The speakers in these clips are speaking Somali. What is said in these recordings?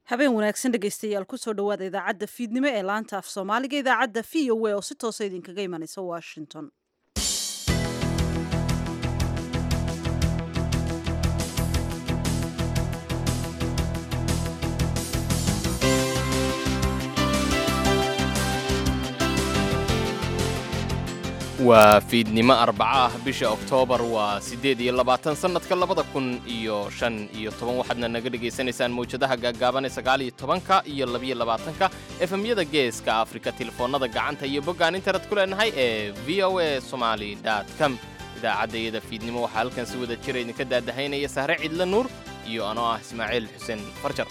habeen wanaagsan dhegaystayaal kusoo dhowaada idaacadda fiidnimo ee laanta af soomaaliga idaacadda v o a oo si toosa idinkaga imanaysa washington waa fiidnimo arbaca ah bisha oktoobar waa siddeed iyo labaatan sannadka labada kun iyo shan iyo toban waxaadna naga dhegaysanaysaan mawjadaha gaaggaaban ee sagaal iyo tobanka iyo labiyo labaatanka efemyada geeska afrika telefoonnada gacanta iyo boggaan internet ku leenahay ee v o a somaali com idaacadda iyada fiidnimo waxaa halkan si wada jira idinka daadahaynaya sahre cidle nuur iyo anoo ah ismaaciil xuseen farjar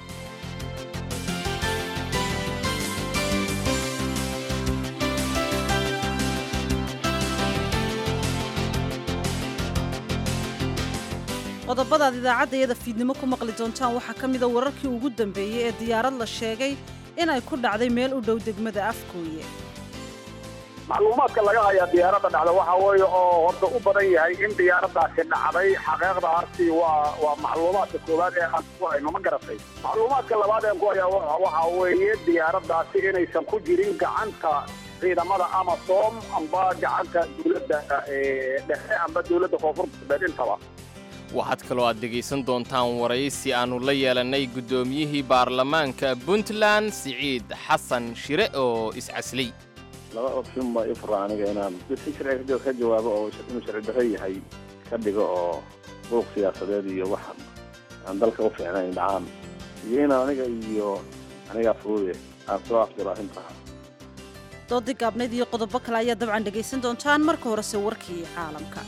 qodobadaad idaacadda iyada fiidnimo ku maqli doontaan waxaa ka mida wararkii ugu dambeeyey ee diyaarad la sheegay inay ku dhacday meel u dhow degmada afkooye macluumaadka laga hayaa diyaaradda dhacda waxaa weeye oo horta u badan yahay in diyaaraddaasi dhacday xaqiiqdaasi waa waa macluumaadka koowaad ee aan ku hayno ma garatay macluumaadka labaad ee ku hayaa waxaa weeye diyaaraddaasi inaysan ku jirin gacanta ciidamada amasom amba gacanta dowladda dhexe amba dowladda koonfur galbeed intaba waxaad kaloo aad dhegaysan doontaan waraysi aannu la yeelannay guddoomiyihii baarlamaanka puntland siciid xasan shire oo iscaslay laba option baa ii fura aniga inaan si sharciga ka jawaabo oo inuu sharci darro yahay ka dhigo oo buuq siyaasadeed iyo wax aan dalka u fiicnayn dhacaan iyo inaan aniga iyo anigaa furuude aan soo afjiro arrintaa doodii gaabnayd iyo qodobo kale ayaa dabcan dhegaysan doontaan marka horese warkii caalamka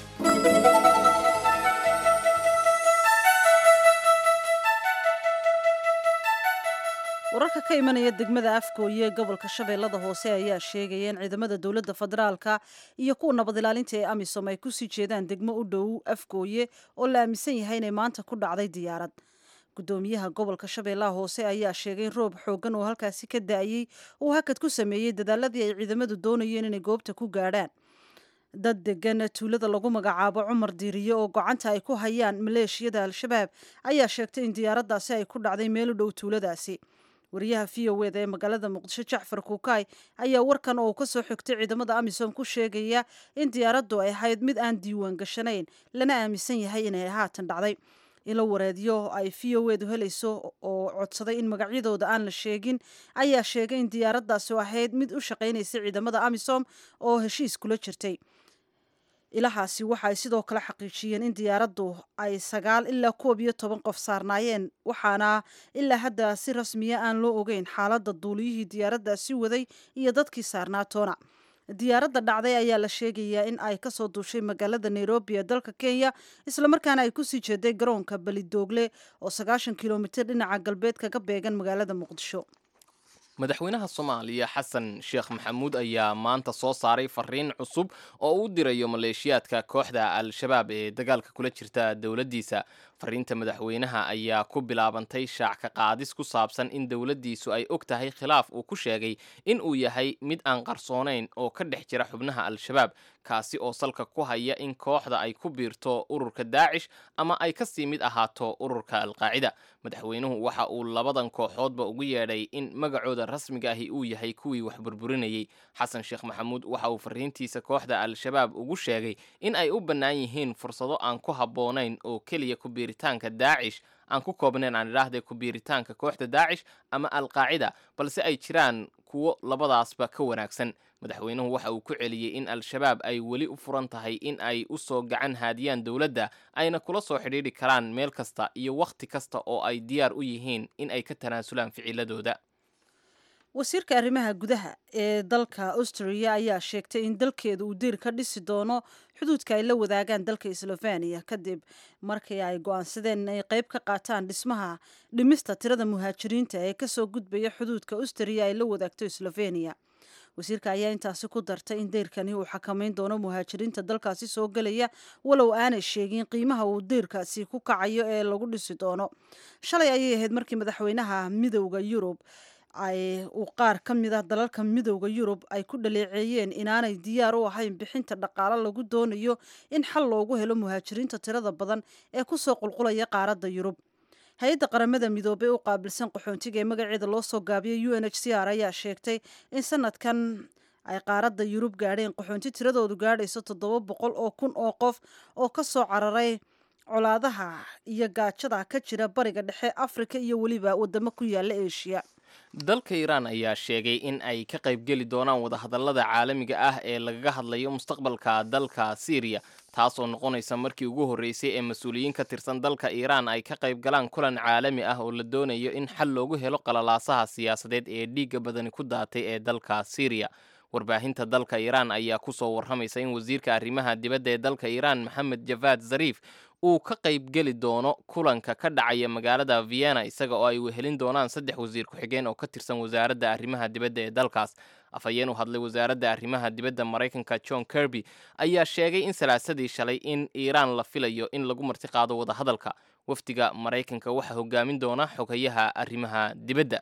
wararka ka imanaya degmada afgooye ee gobolka shabeellada hoose ayaa sheegaya in ciidamada dowladda federaalka iyo kuwa nabad ilaalinta ee amisom ay kusii jeedaan degmo u dhow afgooye oo la aaminsan yahay inay maanta ku dhacday diyaarad gudoomiyaha gobolka shabeellaha hoose ayaa sheegay in roob xooggan oo halkaasi ka da-ayey uu hakad ku sameeyey dadaaladii ay ciidamadu doonayeen inay goobta ku gaadhaan dad degan tuulada lagu magacaabo cumar diiriye oo gocanta ay ku hayaan maleeshiyada al-shabaab ayaa sheegtay in diyaaraddaasi ay ku dhacday meel u dhow tuuladaasi wariyaha v o eda ee magaalada muqdisho jacfar kuukay ayaa warkan oo uu ka soo xigtay ciidamada amisom ku sheegaya in diyaaraddu ay ahayd mid aan diiwaan gashanayn lana aaminsan yahay inay haatan dhacday ilo wareedyo ay v o edu helayso oo codsaday in magacyadooda aan la sheegin ayaa sheegay in diyaaraddaasi ahayd mid u shaqaynaysa ciidamada amisom oo heshiis kula jirtay ilahaasi waxa ay sidoo kale xaqiijiyeen in diyaaraddu ay sagaal ilaa koob iyo toban qof saarnaayeen waxaana ilaa hadda si rasmiya aan loo ogeyn xaaladda duuliyihii diyaaraddaasi waday iyo dadkii saarnaa toona diyaaradda dhacday ayaa la sheegayaa in ay kasoo duushay magaalada nairobi ee dalka kenya islamarkaana ay kusii jeeday garoonka belidoogle oo sagaashan kilomitir dhinaca galbeed kaga beegan magaalada muqdisho madaxweynaha soomaaliya xasan sheekh maxamuud ayaa maanta soo saaray fariin cusub oo u dirayo maleeshiyaadka kooxda al-shabaab ee dagaalka kula jirta dowladdiisa fariinta madaxweynaha ayaa ku bilaabantay shaac ka qaadis ku saabsan in dowladdiisu ay og tahay khilaaf uu ku sheegay in uu yahay mid aan qarsoonayn oo ka dhex jira xubnaha al-shabaab kaasi oo salka ku haya in kooxda ay ku biirto ururka daacish ama ay kasii mid ahaato ururka alqaacida madaxweynuhu waxa uu labadan kooxoodba ugu yeedhay in magacooda rasmiga ahi uu yahay kuwii wax burburinayay xasan sheekh maxamuud waxa uu fariintiisa kooxda al-shabaab ugu sheegay in ay u bannaan yihiin fursado aan ku habboonayn oo keliya ku biiritaanka daacish aan ku koobnayn aan idhaahday ku biiritaanka kooxda daacish ama alqaacida balse ay jiraan kuwo labadaasba ka wanaagsan madaxweynuhu waxa uu ku celiyey in al-shabaab ay weli u furan tahay in ay u soo gacan haadiyaan dowladda ayna kula soo xidhiidhi karaan meel kasta iyo wakhti kasta oo ay diyaar u yihiin in ay ka tanaasulaan ficiladooda wasiirka arrimaha gudaha ee dalka australia ayaa sheegtay in dalkeeda uu diir ka dhisi doono xuduudka ay la wadaagaan dalka sloveniya kadib markii ay go-aansadeen inay qayb ka qaataan dhismaha dhimista tirada muhaajiriinta ee kasoo gudbaya xuduudka austria ay la wadaagto sloveniya wasiirka ayaa intaasi ku dartay in deyrkani uu xakamayn doono muhaajiriinta dalkaasi soo gelaya walow aanay sheegin qiimaha uu deyrkaasi ku kacayo ee lagu dhisi doono shalay ayay ahayd markii madaxweynaha midowda yurub ay uu qaar ka mid ah dalalka midowda yurub ay ku dhaleeceeyeen inaanay diyaar u ahayn bixinta dhaqaalo lagu doonayo in xal loogu helo muhaajiriinta tirada badan ee kusoo qulqulaya qaaradda yurub hay-adda qaramada midoobey u qaabilsan qaxoontiga ee magaceeda loo soo gaabiyay u n h c r ayaa sheegtay in sanadkan ay qaaradda yurub gaadheen qaxoonti tiradoodu gaadhayso toddoba boqol oo kun oo qof oo ka soo cararay colaadaha iyo gaajada ka jira bariga dhexe afrika iyo weliba wadamo ku yaala eshiya dalka iiraan ayaa sheegay in ay ka qaybgeli doonaan wadahadallada caalamiga ah ee lagaga hadlayo mustaqbalka dalka siiriya taasoo noqonaysa markii ugu horreysay ee mas-uuliyiin ka tirsan dalka iiraan ay ka qayb galaan kulan caalami ah oo la doonayo in xal loogu helo qalalaasaha siyaasadeed ee dhiigga badani ku daatay ee dalka siiriya warbaahinta dalka iiraan ayaa ku soo warramaysa in wasiirka arrimaha dibadda ee dalka iiraan maxamed javaad zariif uu ka qaybgeli doono kulanka ka dhacaya magaalada vienna isaga oo ay wehelin doonaan saddex wasiir ku-xigeen oo ka tirsan wasaaradda arrimaha dibadda ee dalkaas afhayeen u hadlay wasaaradda arrimaha dibadda maraykanka john kirby ayaa sheegay in salaasadii shalay in iiraan la filayo in lagu marti qaado wadahadalka wafdiga maraykanka waxaa hogaamin doona xogayaha arrimaha dibadda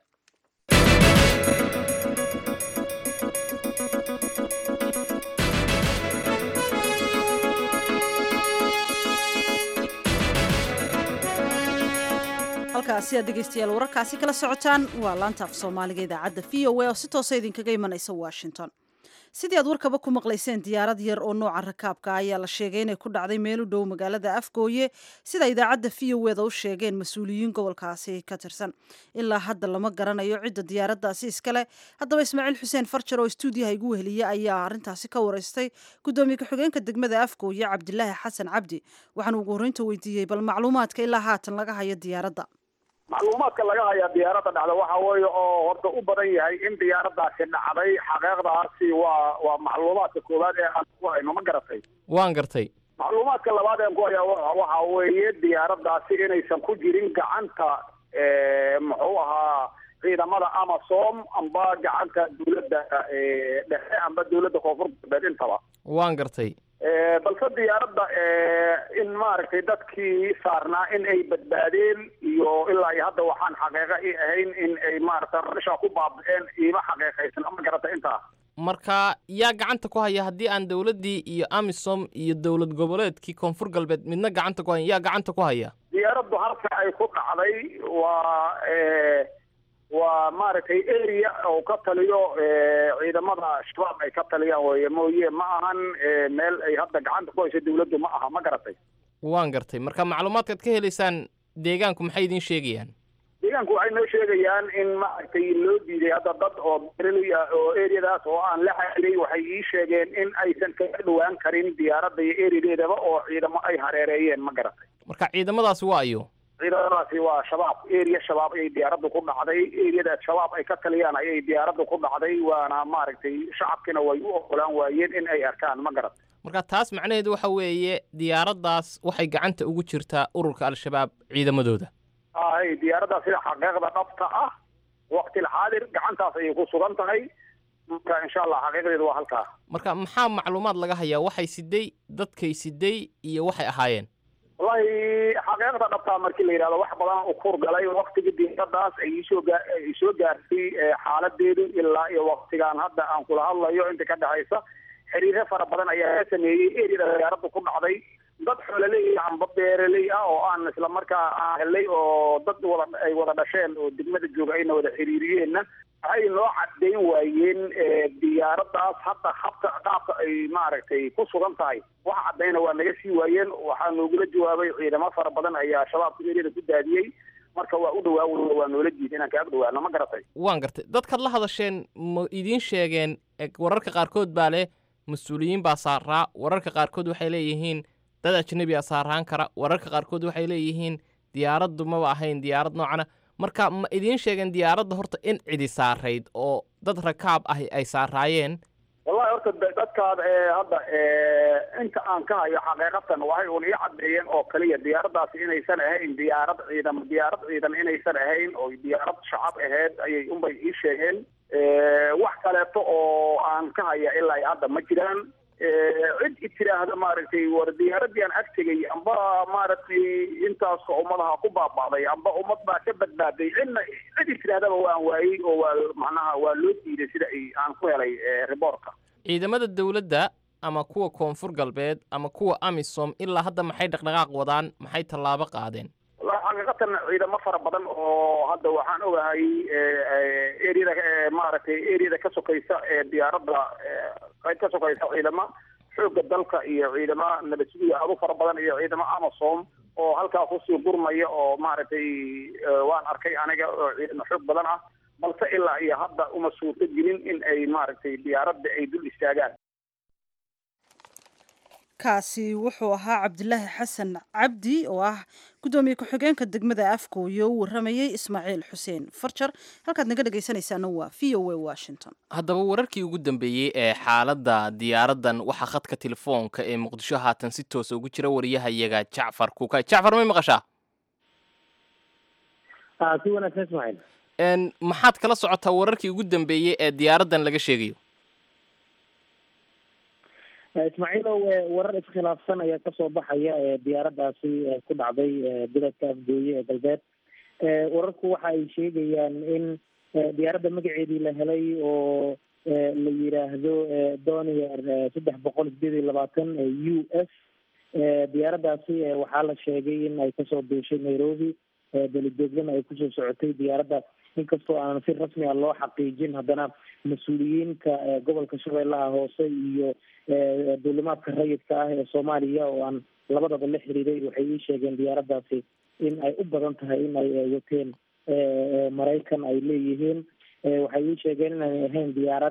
halkaasi aad dhegeystayaal wararkaasi kala socotaan waa laanta af soomaaliga idaacadda v o a oo si toosa idinkaga imanaysa washington sidii aad warkaba ku maqlayseen diyaarad yar oo nooca rakaabka ayaa la sheegay inay ku dhacday meel u dhow magaalada afgooye sida idaacadda v o eda u sheegeen mas-uuliyiin gobolkaasi ka tirsan ilaa hadda lama garanayo cidda diyaaraddaasi iskale haddaba ismaaciil xuseen farjar oo stuudiyaha igu weheliya ayaa arrintaasi ka wareystay guddoomiye ku-xigeenka degmada afgooye cabdilaahi xasan cabdi waxaana ugu horreynta weydiiyey bal macluumaadka ilaa haatan laga hayo diyaaradda macluumaadka laga hayaa diyaaradda dhacda waxa weeye oo horta u badan yahay in diyaaraddaasi dhacday xaqiiqdaasi waa waa macluumaadka koowaad ee aan ku hayno ma garatay waan gartay macluumaadka labaad ee aan ku hayaa waxa weeye diyaaraddaasi inaysan ku jirin gacanta muxuu ahaa ciidamada amasom amba gacanta dawladda dhexe amba dawladda koonfur galbeed intaba waan gartay balse diyaaradda in maaragtay dadkii saarnaa in ay badbaadeen iyo ilaa iyo hadda waxaan xaqiiqa i ahayn in ay maaragtay meesha ku baaba'een iima xaqiiqaysan ma garata intaa marka yaa gacanta ku haya haddii aan dowladdii iyo amisom iyo dowlad goboleedkii koonfur galbeed midna gacanta ku hayan yaa gacanta ku haya diyaaraddu halka ay ku dhacday waa waa maaragtay area oo ka taliyo ciidamada shabaab ay ka taliyaan weye mooye ma ahan meel ay hadda gacanta ku hayso dawladdu ma aha ma garatay waan gartay marka macluumaadkaad ka helaysaan deegaanku maxay idiin sheegayaan deegaanku waxay noo sheegayaan in maaragtay loo diiday hadda dad oo bereley ah oo areadaas oo aan la xiriray waxay ii sheegeen in aysan kaga dhawaan karin diyaaradda iyo areadeedaba oo ciidamo ay hareereeyeen ma garatay marka ciidamadaasi waa ayo ciidamadaasi waa shabaab area shabaab ayay diyaaraddu ku dhacday areadaas shabaab ay ka taliyaan ayay diyaaraddu ku dhacday waana maaragtay shacabkiina way u ogolaan waayeen in ay arkaan ma garat marka taas macnaheedu waxa weeye diyaaraddaas waxay gacanta ugu jirtaa ururka al-shabaab ciidamadooda ay diyaaraddaas sida xaqiiqda dhabta ah waqtilxaadir gacantaas ayay ku sugan tahay marka insha allah xaqiiqdeedu waa halkaa marka maxaa macluumaad laga hayaa waxay siday dadkay siday iyo waxay ahaayeen wallahi xaqiiqda dhabtaa markii la yidhahdo wax badan u kur galay waktiga diyaaraddaas ay isoo gaa ay soo gaartay xaaladeedu ilaa iyo waktigaan hadda aan kula hadlayo inta ka dhexaysa xiriiro fara badan ayaa ka sameeyey eriyada diyaaraddu ku dhacday dad xoololey amba beeraley ah oo aan isla markaa aan helay oo dad wada ay wada dhasheen oo degmada jooga ayna wada xiriiriyeenna waxay noo caddayn waayeen diyaaraddaas hadda habka qaabka ay maaragtay ku sugan tahay wax caddayna waa naga sii waayeen waxaa noogula jawaabay ciidamo fara badan ayaa shabaabka eriyada ku daadiyey marka waa u dhawaa waa noola jiid inaan kaaga dhawaano ma garatay waan gartay dadkaad la hadasheen ma idiin sheegeen wararka qaarkood baa leh mas-uuliyiin baa saaraa wararka qaarkood waxay leeyihiin dad ajnabi a saaraan kara wararka qaarkood waxay leeyihiin diyaaraddu maba ahayn diyaarad noocana marka ma idiin sheegeen diyaaradda horta in cidi saarayd oo dad rakaab ah ay saaraayeen wallahi horta dadkaad hadda inta aan ka hayo xaqiiqatan waxay un ii caddeeyeen oo kaliya diyaaraddaasi inaysan ahayn diyaarad ciidan diyaarad ciidan inaysan ahayn oo diyaarad shacab aheyd ayay unbay ii sheegeen wax kaleeto oo aan ka haya ilaa hadda ma jiraan cid i tiraahda maaragtay war diyaaradii aan ag tegay amba maaragtay intaasoo ummadaha ku baaba'day amba ummad baa ka badbaaday cidna cid i tirahdaba waan waayey oo waa macnaha waa loo diiday sida ay aan ku helay riboortka ciidamada dowladda ama kuwa koonfur galbeed ama kuwa amisom ilaa hadda maxay dhaqdhaqaaq wadaan maxay tallaabo qaadeen wallahi xaqiiqatan ciidamo fara badan oo hadda waxaan ogahay eriyada maaragtay eriyada ka sokaysa ee diyaaradda qayb ka sokaysa ciidamo xoogga dalka iyo ciidamo nabadsugiya aad u fara badan iyo ciidamo amasom oo halkaa kusii gurmaya oo maaragtay waan arkay aniga oo ciidamo xoog badan ah balse ilaa iyo hadda uma suurto gelin in ay maaragtay diyaaradda ay dul istaagaan kaasi wuxuu ahaa cabdilaahi xasan cabdi oo ah guddoomiye ku-xigeenka degmada afgooye u waramayey ismaaciil xuseen farjar halkaad naga dhegaysanaysaana waa v o a washington haddaba wararkii ugu dambeeyey ee xaaladda diyaaraddan waxaa khadka telefoonka ee muqdisho haatan si toosa ugu jira wariyahayaga jacfar kuukay jacfar may maqashaa si wanaagsan ismaaciil maxaad kala socotaa wararkii ugu dambeeyey ee diyaaraddan laga sheegayo ismaaciilow warar iskhilaafsan ayaa kasoo baxaya diyaaraddaasi ku dhacday biladka afgooye ee galbeed wararku waxa ay sheegayaan in diyaaradda magaceedii la helay oo la yiraahdo donier saddex boqol sideed iyo labaatan u s diyaaraddaasi waxaa la sheegay in ay kasoo duushay nairobi belidoogdana ay kusoo socotay diyaaradda inkastoo aanan si rasmi a loo xaqiijin haddana mas-uuliyiinka gobolka shabeellaha hoose iyo duulimaadka rayidka ah ee soomaaliya oo aan labadaba la xiriiray waxay ii sheegeen diyaaraddaasi in ay u badan tahay in ay wateen maraykan ay leeyihiin waxay ii sheegeen inaanay ahayn diyaarad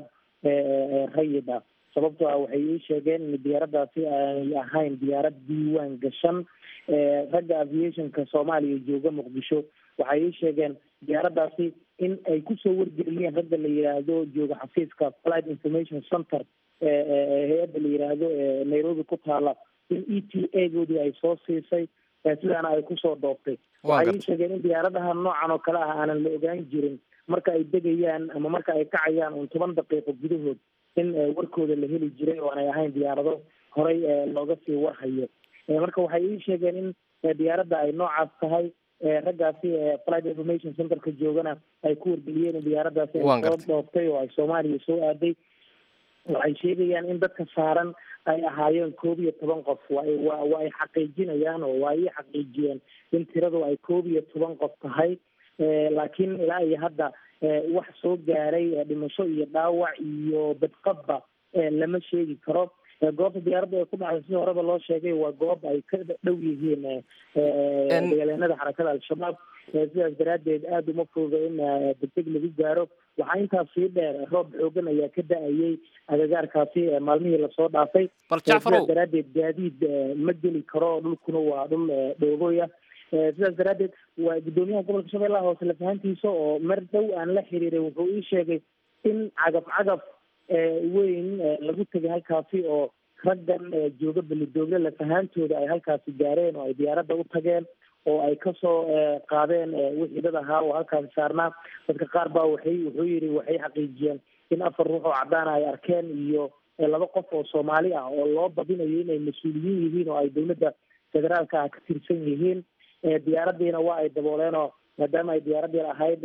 rayid ah sababtoo ah waxay ii sheegeen in diyaaraddaasi aanay ahayn diyaarad diiwaan gashan ragga aviationka soomaaliya jooga muqdisho waxay ii sheegeen diyaaraddaasi in ay kusoo wargeliyeen ragga la yidhaahdo jooga xafiiska flight information center hay-adda la yidhaahdo nairobi ku taala in e t a goodii ay soo siisay sidaana ay kusoo dooftay waxay ii sheegeen in diyaaradaha noocan oo kale ah aanan la ogaan jirin marka ay degayaan ama marka ay kacayaan un toban daqiiqo gudahood in warkooda la heli jiray oo aanay ahayn diyaarado horay looga sii warhayo marka waxay ii sheegeen in diyaaradda ay noocaas tahay raggaasi flight information centerka joogana ay ku wargeliyeen in diyaaraddaasi ay soo dhooftay oo ay soomaaliya soo aaday waxay sheegayaan in dadka saaran ay ahaayeen koob iyo toban qof waa waa ay xaqiijinayaan oo waa ii xaqiijiyeen in tiradu ay koob iyo toban qof tahay laakiin ilaa iyo hadda wax soo gaaray dhimasho iyo dhaawac iyo badqabba lama sheegi karo goobta diyaaradda ay ku dhacday si horeba loo sheegay waa goob ay ka dhow yihiin dagaalyahanada xarakada al-shabaab sidaas daraaddeed aada uma fududa in degdeg lagu gaaro waxaa intaas sii dheer roob xoogan ayaa ka da-ayay agagaarkaasi maalmihii lasoo dhaafay sidaas daraaddeed gaadiid ma geli karo dhulkuna waa dhul dhoogoy ah sidaas daraaddeed waa guddoomiyaha gobolka shabeellaha hoose lafahantiisa oo mar dhow aan la xiriiray wuxuu ii sheegay in cagaf cagaf weyn lagu tegay halkaasi oo raggan jooga belidoogle lafahantooda ay halkaasi gaareen oo ay diyaaradda u tageen oo ay kasoo qaadeen wixii dad ahaa oo halkaasi saarnaa dadka qaar baa waxay wuxuu yidhi waxay xaqiijiyeen in afar ruux oo caddaana ay arkeen iyo laba qof oo soomaali ah oo loo badinayo inay mas-uuliyiin yihiin oo ay dowladda federaalka ah ka tirsan yihiin diyaaraddiina waa ay dabooleen oo maadaama ay diyaaraddii ahayd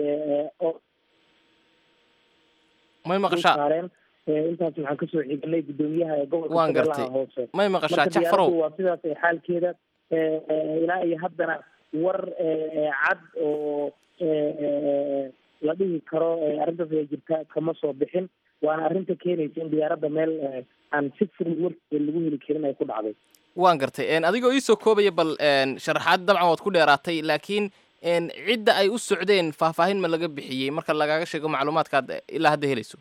may maqashaa saareen intaas waxaan kasoo xiganay guddoomiyaha ee gobolka Waan gartay. shabeellaha hoose may maqashaa marka jacfarow diyaaraddu waa sidaas ee xaalkeeda ilaa iyo haddana war cad oo la dhihi karo arrintaas ay jirta kama soo bixin waana arrinta keenaysa in diyaaradda meel aan si fudud warkeeda lagu heli karin ay ku dhacday waan gartay En, adigoo iisoo koobaya bal en, sharaxaad dabcan waad ku dheeraatay laakiin en, cidda ay u socdeen faahfaahin ma laga bixiyey marka lagaaga sheego macluumaadkaad ilaa hadda helayso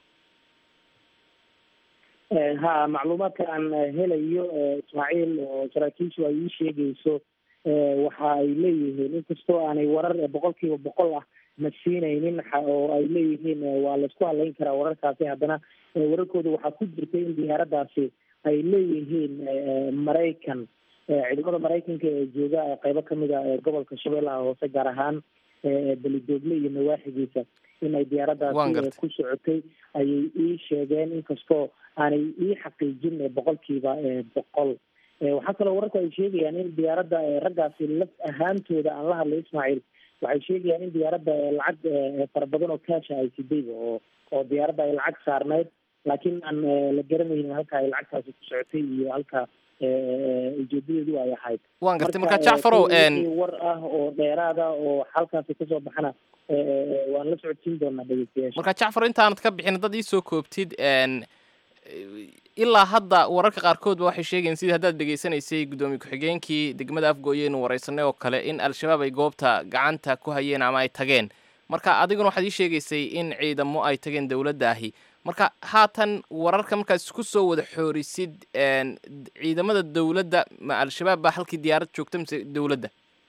ha macluumaadka aan helayo ismaaciil oo saraakiishu ay ii sheegayso waxa ay leeyihiin inkastoo aanay warar boqol kiiba boqol ah na siinaynin xa- oo ay leeyihiin waa laisku halayn karaa wararkaasi haddana wararkooda waxaa ku jirtay in diyaaraddaasi ay leeyihiin maraykan ciidamada maraykanka ee jooga qeybo kamid a gobolka shabeellaha hoose gaar ahaan belidoogle iyo nawaaxigiisa in ay Waan diyaaraddaasi gartay. ku socotay ayay ii sheegeen inkastoo aanay ii xaqiijin boqolkiiba boqol waxaa kaloo wararku ay sheegayaan in diyaaradda raggaasi laf ahaantooda aan la hadlay ismaaciil waxay sheegayaan in diyaaradda lacag fara badan oo kaasha ay sidayba oo oo diyaaradda ay lacag saarnayd laakiin aan la garanaynin halka ay lacagtaasi ku socotay iyo halka ujeedadeedu ay ahayd waan gartay marka jacfarow war ah oo dheeraada oo halkaasi kasoo baxana waan la socodsiin doonaa dhegeystayaasha marka jacfar intaanad ka bixin dad iisoo koobtid ilaa hadda wararka qaarkoodba waxay sheegayeen sidii haddaad dhegaysanaysay guddoomiye ku-xigeenkii degmada afgooye inu wareysanay oo kale in al-shabaab ay goobta gacanta ku hayeen ama ay tageen marka adiguna waxaad ii sheegaysay in ciidamo ay tageen dowladda ahi marka haatan wararka markaad isku soo wada xoorisid ciidamada dowladda ma al-shabaab baa halkii diyaarad joogta mise dowladda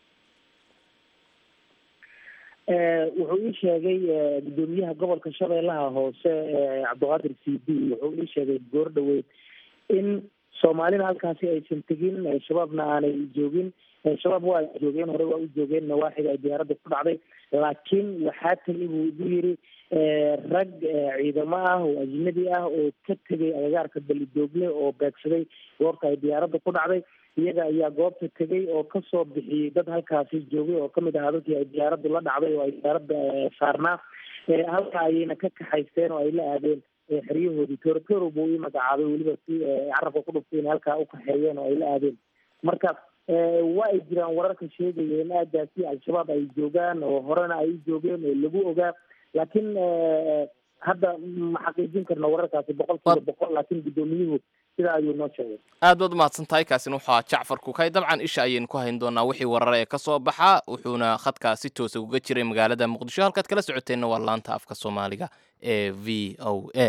wuxuu ii sheegay guddoomiyaha gobolka shabeellaha hoose cabdiqaadir c d wuxuu ii sheegay goor dhaweyd in soomaalina halkaasi aysan tegin shabaabna aanay joogin shabaab waa joogeen hore waa u joogeen nawaaxiga ay diyaaradda ku dhacday laakiin waxaa tegay buu igu yiri rag ciidamo ah oo ajnabi ah oo ka tegay agagaarka balidoogle oo beegsaday goorta ay diyaaradda ku dhacday iyaga ayaa goobta tegay oo kasoo bixiyey dad halkaasi joogay oo kamid ahaa dadkii ay diyaaraddu la dhacday oo ay diyaaradda saarnaa halka ayayna ka kaxaysteen oo ay la aadeen xeryahoodii torotoro buu ii magacaabay weliba si carabka ku dhuftay inay halkaa ukaxeeyeen oo ay la aadeen marka waa ay jiraan wararka sheegaya in aadaasi al-shabaab ay joogaan oo horena ay u joogeen oo lagu ogaa laakiin hadda ma xaqiijin karna wararkaasi boqol kiiba boqol laakiin guddoomiyuhu sidaa ayuu noo sheegay aad baad umahadsan tahay kaasina wuxuu ahaa jacfar kukay dabcan isha ayaynu ku hayn doonaa wixii warar ee kasoo baxa wuxuuna khadkaa si toosa uga jiray magaalada muqdisho halkaad kala socoteenna waa laanta afka soomaaliga ee v o a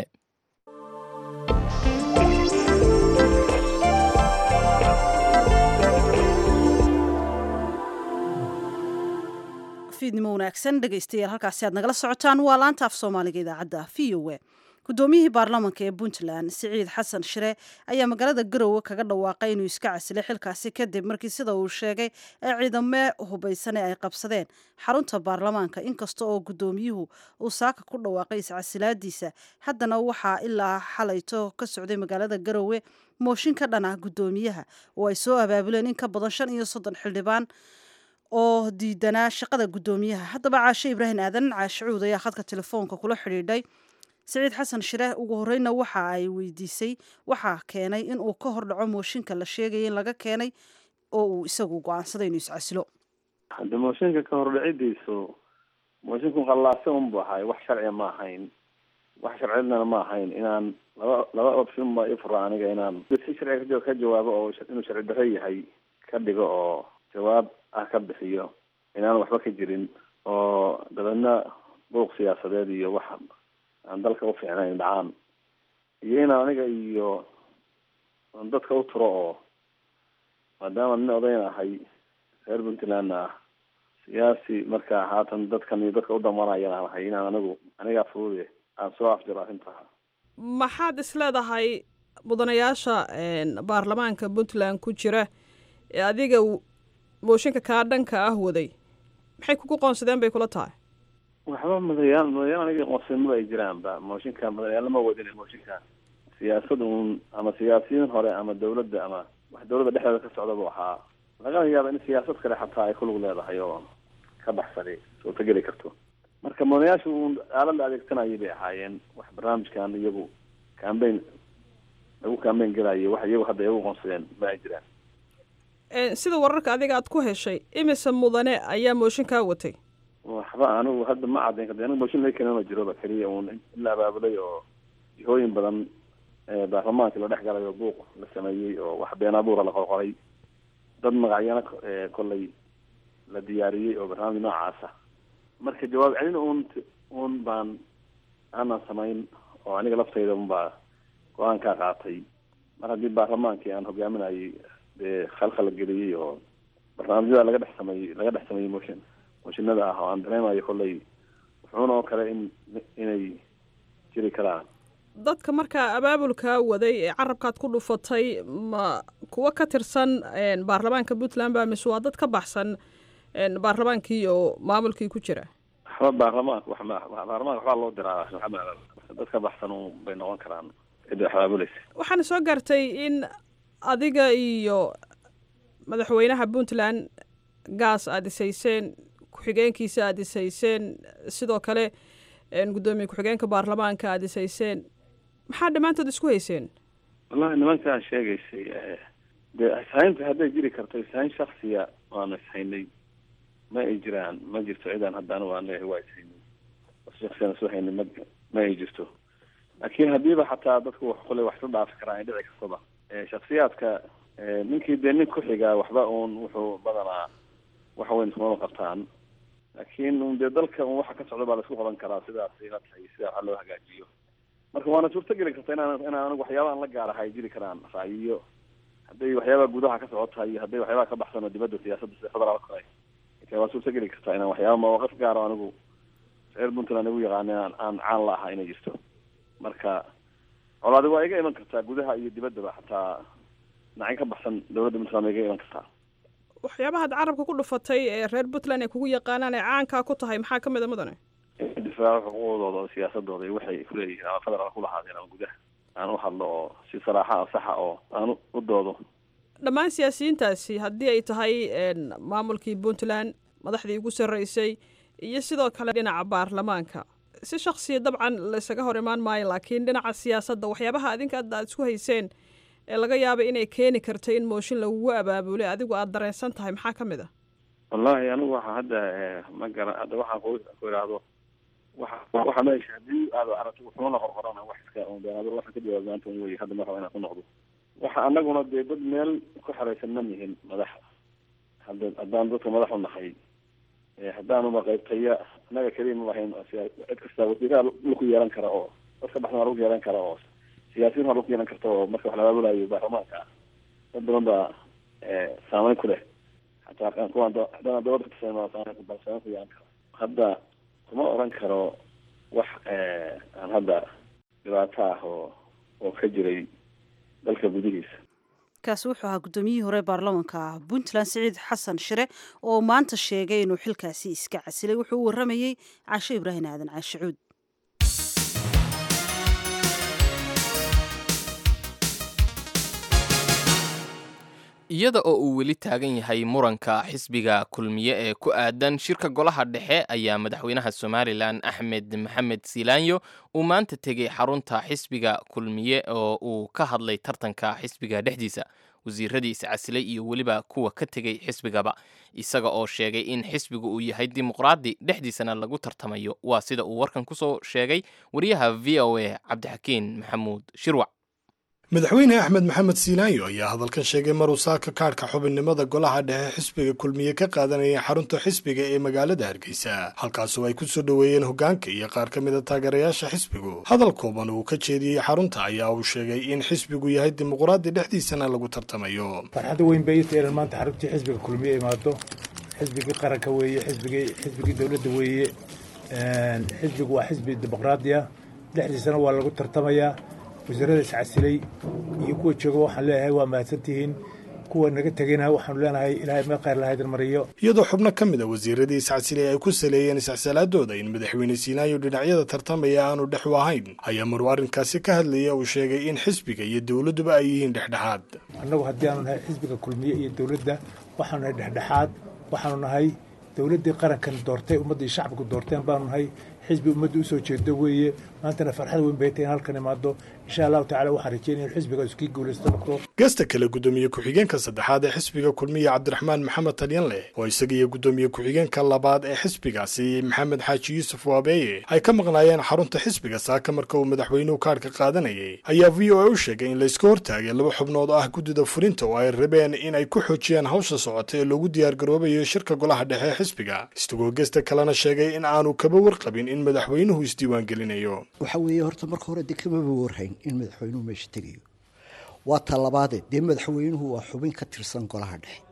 fiidnimo wanaagsan dhegaystayaal halkaasi aad nagala socotaan waa laanta af soomaaliga idaacadda v o a guddoomiyihii baarlamaanka ee puntland siciid xasan shire ayaa magaalada garowe kaga dhawaaqay inuu iska casilay xilkaasi kadib markii sida uu sheegay ee ciidame hubaysane ay qabsadeen xarunta baarlamaanka inkasta oo guddoomiyuhu uu saaka ku dhawaaqay iscasilaadiisa haddana waxaa ilaa xalayto ka socday magaalada garowe mooshin ka dhan ah guddoomiyaha oo ay soo abaabuleen in ka badan shan iyo soddon xildhibaan oo diidanaa shaqada guddoomiyaha haddaba caashe ibraahim aadan caashe cuud ayaa khadka telefoonka kula xidhiidhay siciid xasan shire ugu horeyna waxa ay weydiisay waxaa keenay in uu ka hor dhaco mooshinka la sheegaya in laga keenay oo uu isagu go-aansaday inuu iscasilo hadde mooshinka ka hordhacidiisu moosinku qallaase unbu ahay wax sharciga ma ahayn wax sharcidana ma ahayn inaan laba laba option ba ifura aniga inaan si sharciga ka jawaabo oo inuu sharci darro yahay ka dhigo oo jawaab ah ka bixiyo inaan waxba ka jirin oo dabeedna buuq siyaasadeed iyo wax aan dalka u fiicnayn dhacaan iyo inaan aniga iyo dadka u turo oo maadaama nin odayn ahay reer puntlandna ah siyaasi marka haatan dadkan iyo dadka u damanayaan aan ahay inaan anigu anigaa furuude aan soo afjiro arrintaa maxaad is leedahay mudanayaasha baarlamaanka puntland ku jira ee adiga mooshinka kaa dhanka ah waday maxay kugu qoonsadeen bay kula tahay waxba madayaal madayaal aniga qoonsimada ay jiraanba mooshinka madayaal lama wadin mooshinka siyaasad uun ama siyaasiyiin hore ama dawladda ama wax dawladda dhexdeeda ka socdaba waxaa laga yaaba in siyaasad kale xataa ay kulug leedahay oo ka baxsani suurtageli karto marka mudanayaashu uun aalad la adeegsanayay bay ahaayeen wax barnaamijkan iyagu cambaign lagu cambaign gelayo wax iyagu hadda iyagu qoonsadeen ma ay jiraan sida wararka adiga aad ku heshay imise mudane ayaa mooshinkaa watay waxba anigu hadda ma caddayn karta anigu mooshin laga keenama jiroba keliya uun in la abaabulay oo jihooyin badan baarlamaanka la dhex galay oo buuq la sameeyey oo wax been abuura la qorqoray dad magacyana kollay la diyaariyey oo barnaamij noocaasa marka jawaab celin uun uun baan aanan samayn oo aniga laftayda unbaa go-aankaa qaatay mar haddii baarlamaankii aan hogaaminayay dee khalkhal geliyey oo barnaamijyada laga dhex sameeyey laga dhex sameeyey motion mooshinada ah oo aan dareemayo kollay wuxuuna oo kale in inay jiri karaan dadka markaa abaabulkaa waday ee carabkaad ku dhufatay ma kuwa ka tirsan baarlamaanka puntland ba mise waa dad ka baxsan baarlamaankii oo maamulkii ku jira waxba baarlamaanka wax ma baarlamaanka waxbaa loo diraa dad ka baxsan un bay noqon karaan cidda wax abaabulaysa waxaana soo gaartay in adiga iyo madaxweynaha puntland gaas aada isayseen ku-xigeenkiisa aada isayseen sidoo kale guddoomiye ku-xigeenka baarlamaanka aada isayseen maxaa dhammaantood isku hayseen wallahi nimankaa sheegaysay dee ishaynta hadday jiri karto ishayn shaksiya waanu ishaynay ma ay jiraan ma jirto cidaan hadda anigu aan leeyahay waa ishaynay shaksiyan isu haynay ma ma ay jirto laakiin haddiiba xataa dadku wax kule wax isu dhaafi karaan ay dhici kartaba shaksiyaadka ninkii dee nin ku xigaa waxba uun wuxuu badanaa wax weyn ismama qabtaan laakiin un dee dalka un waxa ka socda baa laisku qaban karaa sidaas ila tahay sida waxa loo hagaajiyo marka waana suurto geli karta inaan inaan anigu waxyaabahan la gaaraha ay jiri karaan ra'yiyo hadday waxyaabaha gudaha ka socotahay iyo hadday waxyaabaha ka baxsan oo dibadda siyaasadda sida federaalka kale waa suurto geli kartaa inaan waxyaaba mawaqif gaaro anigu reer puntland igu yaqaana aan aan caan la aha inay jirto marka colaadi waa iga iman kartaa gudaha iyo dibaddaba xataa dhinacyo ka baxsan dowladda puntland waa iga iman kartaa waxyaabaha ad carabka ku dhufatay ee reer puntland ay kugu yaqaanaan ee caankaa ku tahay maxaa ka mid a mudane difaaca xuquuqdooda oo siyaasadooda iyo waxay kuleeyihiin ama federaal kulahaadeen ama gudaha aan u hadlo oo si saraaxa a saxa oo aan u doodo dhammaan siyaasiyiintaasi haddii ay tahay maamulkii puntland madaxdii ugu sarreysay iyo sidoo kale dhinaca baarlamaanka si shaksiya dabcan laysaga hor imaan maayo laakiin dhinaca siyaasadda waxyaabaha adinka adda aad isku hayseen ee laga yaabay inay keeni karto in mooshin lagugu abaabulay adigu aada dareensan tahay maxaa ka mid ah wallahi anigu waxa hadda ma garan hadda waxaan ku ku idhaahdo waxa waxa meesha haddii aad aragto wuxuuna la qorqorana wax iska un been adigu waxaan ka jawaab maanta un wey hadda marraba inaan ku noqdo waxa anaguna dee dad meel ku xeraysan ma nihin madax hadda haddaan dadka madax u nahay haddaanuba qaybtaya annaga keliya ma lahayn cid kasta wasiiraha laku yeelan kara oo dadka baxsan waa lagu yeelan kara oo siyaasiyiin waa lagu yeelan karta oo marka wax la abaabulayo baarlamaanka ah dad badan baa saameyn ku leh xataa kuwaan haddana dowladda katisana saameyn baa saameyn ku yeelan kara hadda kuma oran karo wax aan hadda dhibaato ah oo oo ka jiray dalka gudihiisa kaasi wuxuu ahaa guddoomiyihii hore baarlamaanka puntland siciid xasan shire oo maanta sheegay inuu xilkaasi iska casilay wuxuu u warramayey caasho ibraahim aadan caashicuud iyada oo uu weli taagan yahay muranka xisbiga kulmiye ee ku aadan shirka golaha dhexe ayaa madaxweynaha somalilan axmed maxamed silaanyo uu maanta tegey xarunta xisbiga kulmiye oo uu ka hadlay tartanka xisbiga dhexdiisa wasiiradii iscasilay iyo weliba kuwa ka tegey xisbigaba isaga oo sheegay in xisbigu uu yahay dimuqraadi dhexdiisana lagu tartamayo waa sida uu warkan kusoo sheegay wariyaha v o a cabdixakiin maxamuud shirwac madaxweyne axmed maxamed siilaayo ayaa hadalkan sheegay maruu saaka kaadhka xubinnimada golaha dhexe xisbiga kulmiye ka qaadanaya xarunta xisbiga ee magaalada hargeysa halkaasoo ay ku soo dhoweeyeen hoggaanka iyo qaar ka mid a taageerayaasha xisbigu hadal kooban uu ka jeediyey xarunta ayaa uu sheegay in xisbigu yahay dimuqraadi dhexdiisana lagu tartamayo farxadda weyn bay ita inaan maanta xaruntii xisbiga kulmiye imaado xisbigii qaranka weeye xisbigii xisbigii dowladda weeye xisbigu waa xisbi dimuqraadi ah dhexdiisana waa lagu tartamayaa wasiirada iscasilay iyo kuwa jooga waxaan leeyahay waa mahadsantihiin kuwa naga tegayna waxaanu leenahay ilaahay meel khayr lahaydin mariyo iyadoo xubno ka mid a wasiiradii iscasilay ay ku saleeyeen iscsalaadooda in madaxweyne siinaayo dhinacyada tartamaya aanu dhex u ahayn ayaa maruu arrinkaasi ka hadlaya uu sheegay in xisbiga iyo dowladduba ay yihiin dhexdhexaad annagu haddii aanu nahay xisbiga kulmiye iyo dowladda waxaanu nahay dhexdhexaad waxaanu nahay dowladdii qarankan doortay ummaddii shacbigu doorteen baanu nahay xisbi ummadda usoo jeedo weeye maantana farxad weyn bay tahay in halkan imaado insha allahu tacala waxaan rajeynaya in xisbiga iskii guulaysto noqdo gasta kale guddoomiye ku-xigeenka saddexaad ee xisbiga kulmiye cabdiraxmaan maxamed talyanleh oo isaga iyo guddoomiye ku-xigeenka labaad ee xisbigaasi maxamed xaaji yuusuf waabeeye ay ka maqnaayeen xarunta xisbiga saaka marka uu madaxweynuhu kaadhka qaadanayay ayaa v o a u sheegay in layska hortaagay laba xubnood oo ah guddida fulinta oo ay rabeen in ay ku xoojiyaan hawsha socota ee loogu diyaargaroobayo shirka golaha dhexe ee xisbiga isagoo gesta kalena sheegay in aanu kaba warqabin in madaxweynuhu isdiiwaangelinayo waxa weeye horta marka hore dee kamaba warhayn in madaxweynuhu meesha tegayo waa talabaade dee madaxweynuhu waa xubin ka tirsan golaha dhexe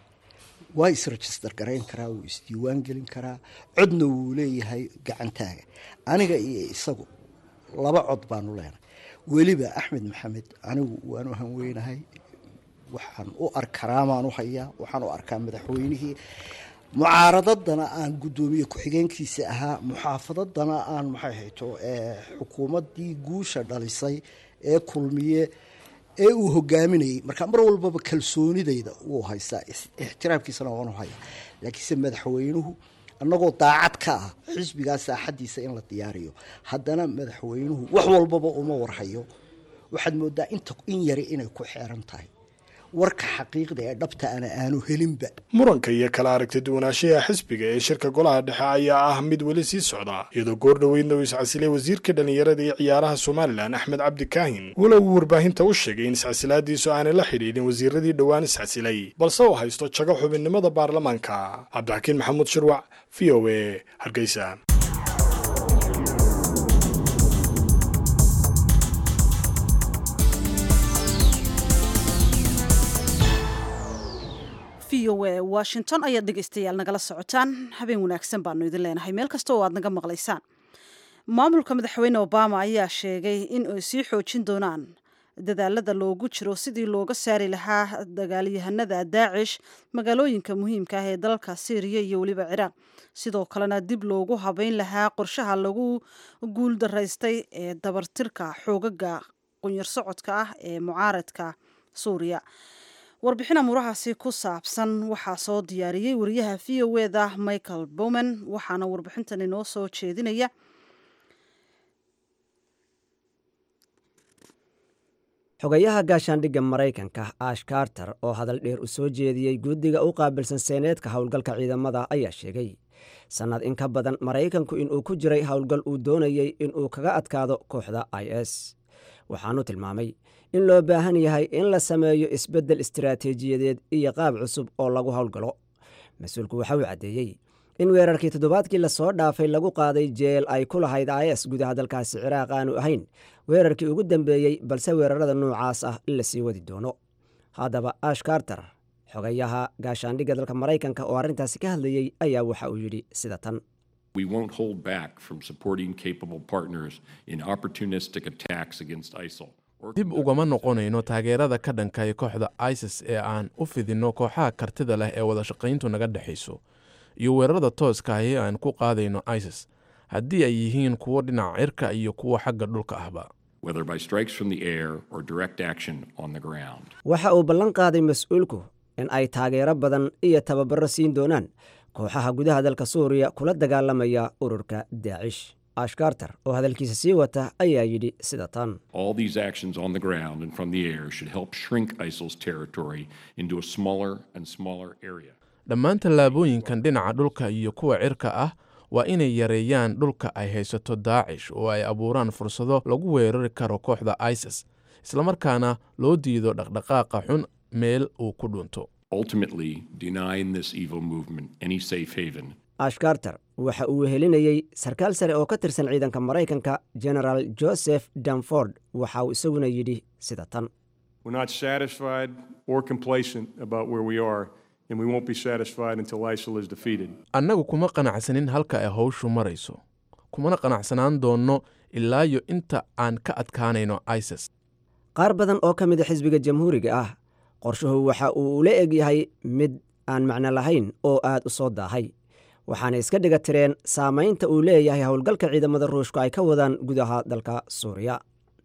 waa isregister garayn karaa wuu isdiiwaan gelin karaa codna wuu leeyahay gacantaaga aniga iyo isagu laba cod baanu leenahay weliba axmed maxamed anigu waanu hanweynahay waxaan u arkaraamaan u hayaa waxaan u arkaa madaxweynihii mucaaradadana aan guddoomiye ku-xigeenkiisa ahaa muxaafadadana aan maxay hayto xukuumaddii guusha dhalisay ee kulmiye ee uu hogaaminayay marka mar walbaba kalsoonidayda wuu haystaa ixtiraamkiisana waanu hayaa laakiinse madaxweynuhu annagoo daacad ka ah xisbigaa saaxadiisa in la diyaariyo haddana madaxweynuhu wax walbaba uma warhayo waxaad moodaa inta in yari inay ku xeeran tahay warka xaqiiqda ee dhabta ana aanu helinba muranka iyo kala aragti duwanaanshaha xisbiga ee shirka golaha dhexe ayaa ah mid weli sii socda iyadoo goor dhoweydna uu iscasilay wasiirka dhallinyarada iyo ciyaaraha somalilan axmed cabdi kaahin walow uu warbaahinta u sheegay in iscasilaadiisu aanay la xidhiidhin wasiiradii dhowaan iscasilay balse uu haysto jago xubinnimada baarlamaanka cabdixakiin maxamuud shirwac v o a hargeysa v o a washington ayaad dhegeystayaal nagala socotaan habeen wanaagsan baanu idin leenahay meel kasta oo aad naga maqlaysaan maamulka madaxweyne obama ayaa sheegay in ay sii xoojin doonaan dadaalada loogu jiro sidii looga saari lahaa dagaalyahanada daacish magaalooyinka muhiimka ah ee dalka syriya iyo weliba ciraaq sidoo kalena dib loogu habeyn lahaa qorshaha lagu guuldaraystay ee dabartirka xoogaga qunyar socodka ah ee mucaaradka suuriya warbixin amuurahaasi ku saabsan waxaa soo diyaariyey wariyaha v o eda michael bowman waxaana warbixintan inoo soo jeedinaya xogayaha gaashaandhigga maraykanka ash karter oo hadal dheer u soo jeediyey guddiga u qaabilsan seeneedka howlgalka ciidamada ayaa sheegay sannad in ka badan maraykanku inuu ku jiray howlgal uu doonayey inuu kaga adkaado kooxda i s waxaanu tilmaamay in loo baahan yahay in la sameeyo isbeddel istaraatiijiyadeed iyo qaab cusub oo lagu howlgalo mas-uulku waxa uu caddeeyey in weerarkii toddobaadkii lasoo dhaafay lagu qaaday jeel ay ku lahayd is gudaha dalkaasi ciraaq aanu ahayn weerarkii ugu dambeeyey balse weerarada noocaas ah in la sii wadi doono haddaba ash karter xogayaha gaashaandhigga dalka maraykanka oo arrintaasi ka hadlayey ayaa waxa uu yidhi sida tan We won't hold back from supporting capable partners in opportunistic attacks against ISIL. dib ugama noqonayno taageerada ka dhankay kooxda isis ee aan u fidinno kooxaha kartida leh ee wada shaqayntu naga dhexayso iyo weerarada tooska ah ee aan ku qaadayno isis haddii ay yihiin kuwo dhinaca cirka iyo kuwa xagga dhulka ahba whether by strikes from the air or direct action on the ground. waxa uu ballan qaaday mas-uulku in ay taageero badan iyo tababaro siin doonaan kooxaha gudaha dalka suuriya kula dagaalamaya ururka daacish ash karter oo hadalkiisa sii wata ayaa yidhi sida tan All these actions on the ground and from the air should help shrink ISIL's territory into a smaller and smaller area. dhammaan tallaabooyinkan dhinaca dhulka iyo kuwa cirka ah waa inay yareeyaan dhulka ay haysato daacish oo ay abuuraan fursado lagu weerari karo kooxda isis islamarkaana loo diido dhaqdhaqaaqa xun meel uu ku dhunto Ultimately, denying this evil movement any safe haven ash karter waxa uu wehelinayey sarkaal sare oo ka tirsan ciidanka maraykanka genaraal joseph danford waxa uu isaguna yidhi sida tan We're not satisfied or complacent about where we are, and we won't be satisfied until ISIL is defeated. annagu kuma qanacsanin halka ay howshu marayso kumana qanacsanaan doonno ilaayo inta aan ka adkaanayno isis qaar badan oo ka mida xisbiga jamhuuriga ah qorshuhu waxa uu ula eg yahay mid aan macno lahayn oo aad u soo daahay waxaana iska dhiga tireen saamaynta uu leeyahay howlgalka ciidamada ruushku ay ka wadaan gudaha dalka suuriya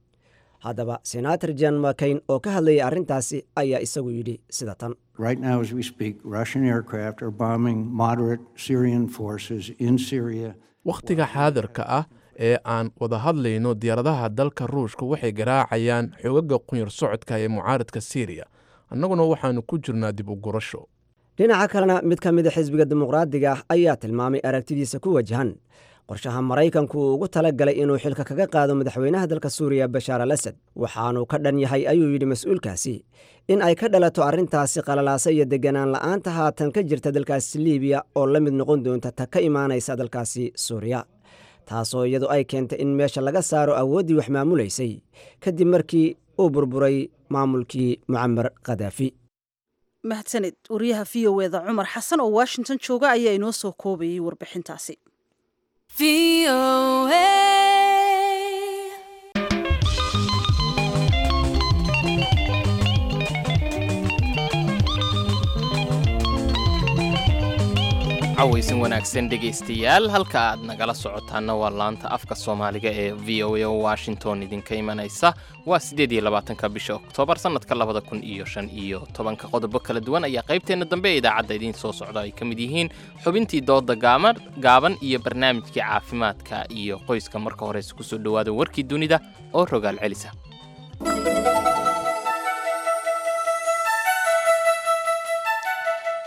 haddaba senator jan makayn oo ka hadlayay arrintaasi ayaa isagu yidhi sida tan Right now, as we speak, Russian aircraft are bombing moderate Syrian forces in Syria. wakhtiga xaadirka ah ee aan wada hadlayno diyaaradaha dalka ruushka waxay garaacayaan xoogaga qunyar socodka ee mucaaradka syriya annaguna waxaannu ku jirnaa dib u gurasho dhinaca kalena mid ka mida xisbiga dimuqraadiga ah ayaa tilmaamay aragtidiisa ku wajahan qorshaha maraykanku uu ugu tala galay inuu xilka kaga qaado madaxweynaha dalka suuriya bashaar al asad waxaanuu ka dhan yahay ayuu yidhi mas-uulkaasi in ay ka dhalato arrintaasi qalalaasa iyo deganaan la'aanta haatan ka jirta dalkaasi liibiya oo la mid noqon doonta ta ka imaanaysa dalkaasi suuriya taasoo iyadu ay keentay in meesha laga saaro awooddii wax maamulaysay kadib markii uu burburay maamulkii mucamar khadaafi mahadsanid wariyaha v o eda cumar xasan oo washington jooga ayaa inoo soo koobayay warbixintaasi cawaysan wanaagsan dhegaystayaal halka aad nagala socotaana waa laanta afka soomaaliga ee v o a oo washington idinka imanaysa waa siddeed iyo labaatanka bisha oktoobar sannadka labada kun iyo shan iyo tobanka qodobo kala duwan ayaa qaybteenna dambe ee idaacadda idiin soo socda ay ka mid yihiin xubintii dooda gaama gaaban iyo barnaamijkii caafimaadka iyo qoyska marka horeyse kusoo dhowaada warkii dunida oo rogaal celisa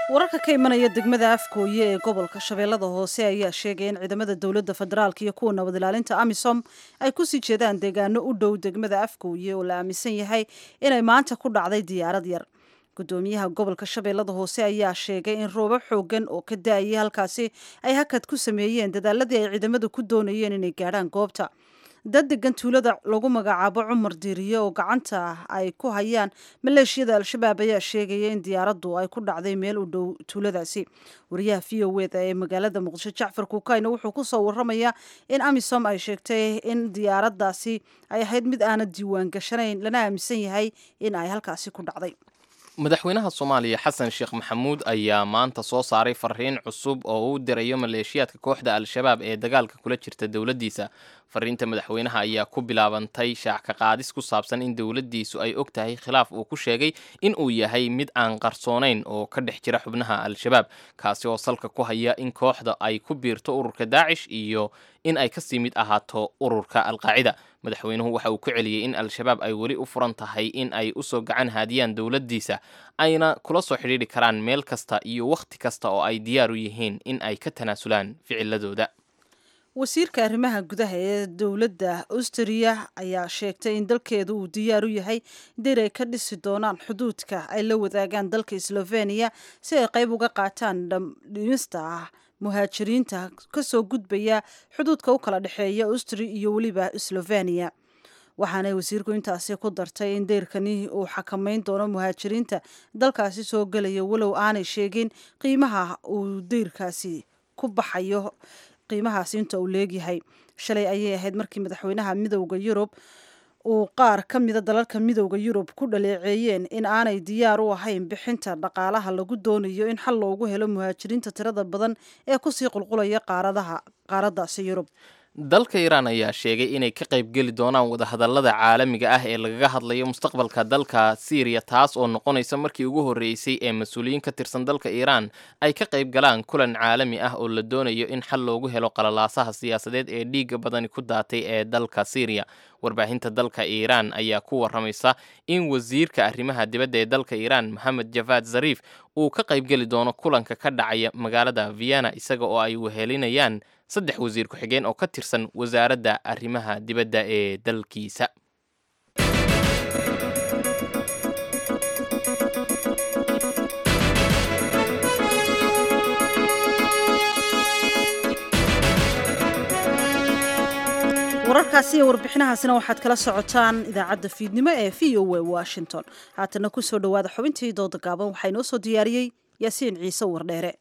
wararka ka imanaya degmada afkooye ee gobolka shabeellada hoose ayaa sheegaya in ciidamada dowladda federaalk iyo kuwa nabad ilaalinta amisom ay kusii jeedaan deegaano u dhow degmada afkooye oo la aaminsan yahay inay maanta ku dhacday diyaarad yar gudoomiyaha gobolka shabeellada hoose ayaa sheegay in roobab xoogan oo ka da-ayay halkaasi ay hakad ku sameeyeen dadaaladii ay ciidamadu ku doonayeen inay gaadhaan goobta dad degan tuulada lagu magacaabo cumar diiriye oo gacanta ay ku hayaan maleeshiyada al-shabaab ayaa sheegaya in diyaaraddu ay ku dhacday meel u dhow tuuladaasi wariyaha v o eda ee magaalada muqdisho jacfar kuukayna wuxuu kusoo waramayaa in amisom ay sheegtay in diyaaraddaasi ay ahayd mid aana diiwaan gashanayn lana aaminsan yahay in ay halkaasi ku dhacday madaxweynaha soomaaliya xasan sheekh maxamuud ayaa maanta soo saaray fariin cusub oo uu dirayo maleeshiyaadka kooxda al-shabaab ee dagaalka kula jirta dowladdiisa fariinta madaxweynaha ayaa ku bilaabantay shaac ka qaadis ku saabsan in dowladdiisu ay og tahay khilaaf uu ku sheegay in uu yahay mid aan qarsoonayn oo ka dhex jira xubnaha al-shabaab kaasi oo salka ku haya in kooxda ay ku biirto ururka daacish iyo in ay kasii mid ahaato ururka alqaacida madaxweynuhu waxa uu ku celiyey in al-shabaab ay weli u furan tahay in ay usoo gacan haadiyaan dowladdiisa ayna kula soo xidhiidhi karaan meel kasta iyo wakhti kasta oo ay diyaar u yihiin in ay ka tanaasulaan ficiladooda wasiirka arrimaha gudaha ee dowladda austriya ayaa sheegtay in dalkeedu uu diyaar u yahay dir ay ka dhisi doonaan xuduudka ay la wadaagaan dalka sloveniya si ay qayb uga qaataan dhimista ah muhaajiriinta kasoo gudbaya xuduudka u kala dhexeeya austri iyo weliba sloveniya waxaanay wasiirku intaasi ku dartay in deyrkani uu xakamayn doono muhaajiriinta dalkaasi soo gelaya walow aanay sheegin qiimaha uu deyrkaasi ku baxayo qiimahaasi inta uu leegyahay shalay ayay ahayd markii madaxweynaha midowda yurub uu qaar ka mida dalalka midowda yurub ku dhaleeceeyeen in aanay diyaar u ahayn bixinta dhaqaalaha lagu doonayo in xal loogu helo muhaajiriinta tirada badan ee kusii qulqulaya qaaradaha qaaraddaasi yurub dalka iiraan ayaa sheegay inay ka qaybgeli doonaan wadahadallada caalamiga ah ee lagaga hadlayo mustaqbalka dalka siiriya taas oo noqonaysa markii ugu horreysay ee mas-uuliyiin ka tirsan dalka iiraan ay ka qayb galaan kulan caalami ah oo la doonayo in xal loogu helo qalalaasaha siyaasadeed ee dhiigga badani ku daatay ee dalka siiriya warbaahinta dalka iiraan ayaa ku waramaysa in wasiirka arrimaha dibadda ee dalka iiraan maxamed javad zariif uu ka qaybgeli doono kulanka ka dhacaya magaalada vienna isaga oo ay wehelinayaan saddex wasiir ku-xigeen oo ka tirsan wasaaradda arrimaha dibadda ee dalkiisa wararkaasi iyo warbixinahaasina waxaad kala socotaan idaacadda fiidnimo ee v o a washington haatana ku soo dhowaada xubintii dooda gaaban waxaa inoo soo diyaariyey yaasiin ciise wardheere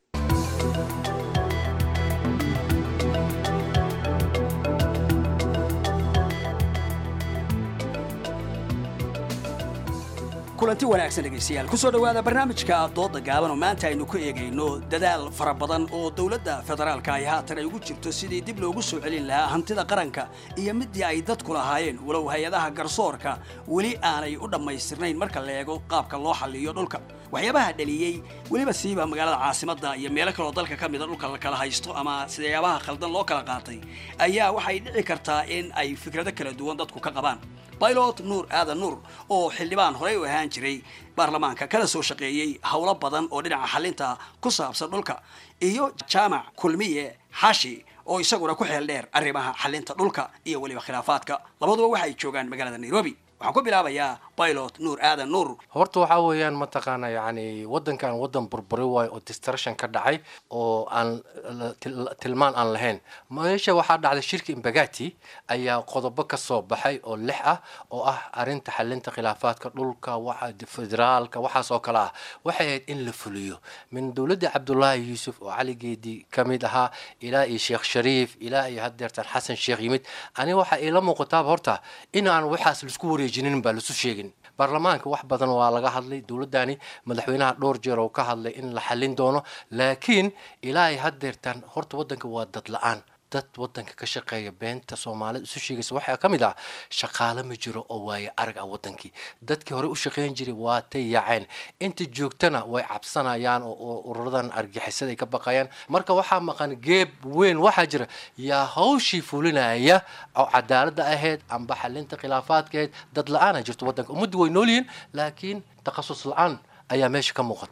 kulanti wanaagsan dhegaystayaal ku soo dhowaada barnaamijka dooda gaaban oo maanta aynu ku eegayno dadaal fara badan oo dowladda federaalka ay haatan ay ugu jirto sidii dib loogu soo celin lahaa hantida qaranka iyo midii ay dadku lahaayeen walow hay-adaha garsoorka weli aanay u dhammaystirnayn marka la eego qaabka loo xalliyo dhulka waxyaabaha dhaliyey weliba siiba magaalada caasimadda iyo meelo kaloo dalka ka mida dhulka la kala haysto ama sidayaabaha khaldan loo kala qaatay ayaa waxay dhici kartaa in ay fikrado kala duwan dadku ka qabaan bailot nuur aadan nuur oo xildhibaan horey u ahaan jiray baarlamaanka kala soo shaqeeyey howlo badan oo dhinaca xalinta ku saabsan dhulka iyo jaamac kulmiye xashi oo isaguna ku xeel dheer arrimaha xalinta dhulka iyo weliba khilaafaadka labaduba waxay joogaan magaalada nairobi waxaan ku bilaabayaa pilot nuur aadan nuur horta waxaa weeyaan mataqaana yani wadankan wadan burburi waayo oo distruction ka dhacay oo aan tilmaan aan lahayn meesha waxaa dhacday shirka imbagati ayaa qodobo ka soo baxay oo lix ah oo ah arinta xalinta khilaafaadka dhulka waxa federaalka waxaas oo kale ah waxay ahayd in la fuliyo min dowladda cabdullaahi yuusuf oo caligeedii ka mid ahaa ilaa iyo sheekh shariif ilaa iyo haddeertan xasan sheekh yimid aniga waxaa iila muuqataaba horta in aan waxaas laisku wareejinin baa lasu sheegin baarlamaanka wax badan waa laga hadlay dowladdani madaxweynaha dhowr jeer oo ka hadlay in la xallin doono laakiin ilaa ay haddeertaan horta waddanka waa dad la-aan dad wadanka ka shaqeeya beenta soomaalida isu sheegaysa waxaa ka mid ah shaqaale ma jiro oo waaye arag ah wadankii dadkii hore u shaqeyn jiray waa tay yaaceen inta joogtana way cabsanayaan oo ururadan argixisada ay ka baqayaan marka waxaa maqan geeb weyn waxaa jira yaa hawshii fulinaya oo cadaaladda ahayd amba xalinta khilaafaadka ahayd dad la-aana jirto wadanka ummaddu way nool yihiin laakiin takhasus la-aan ayaa meesha ka muuqata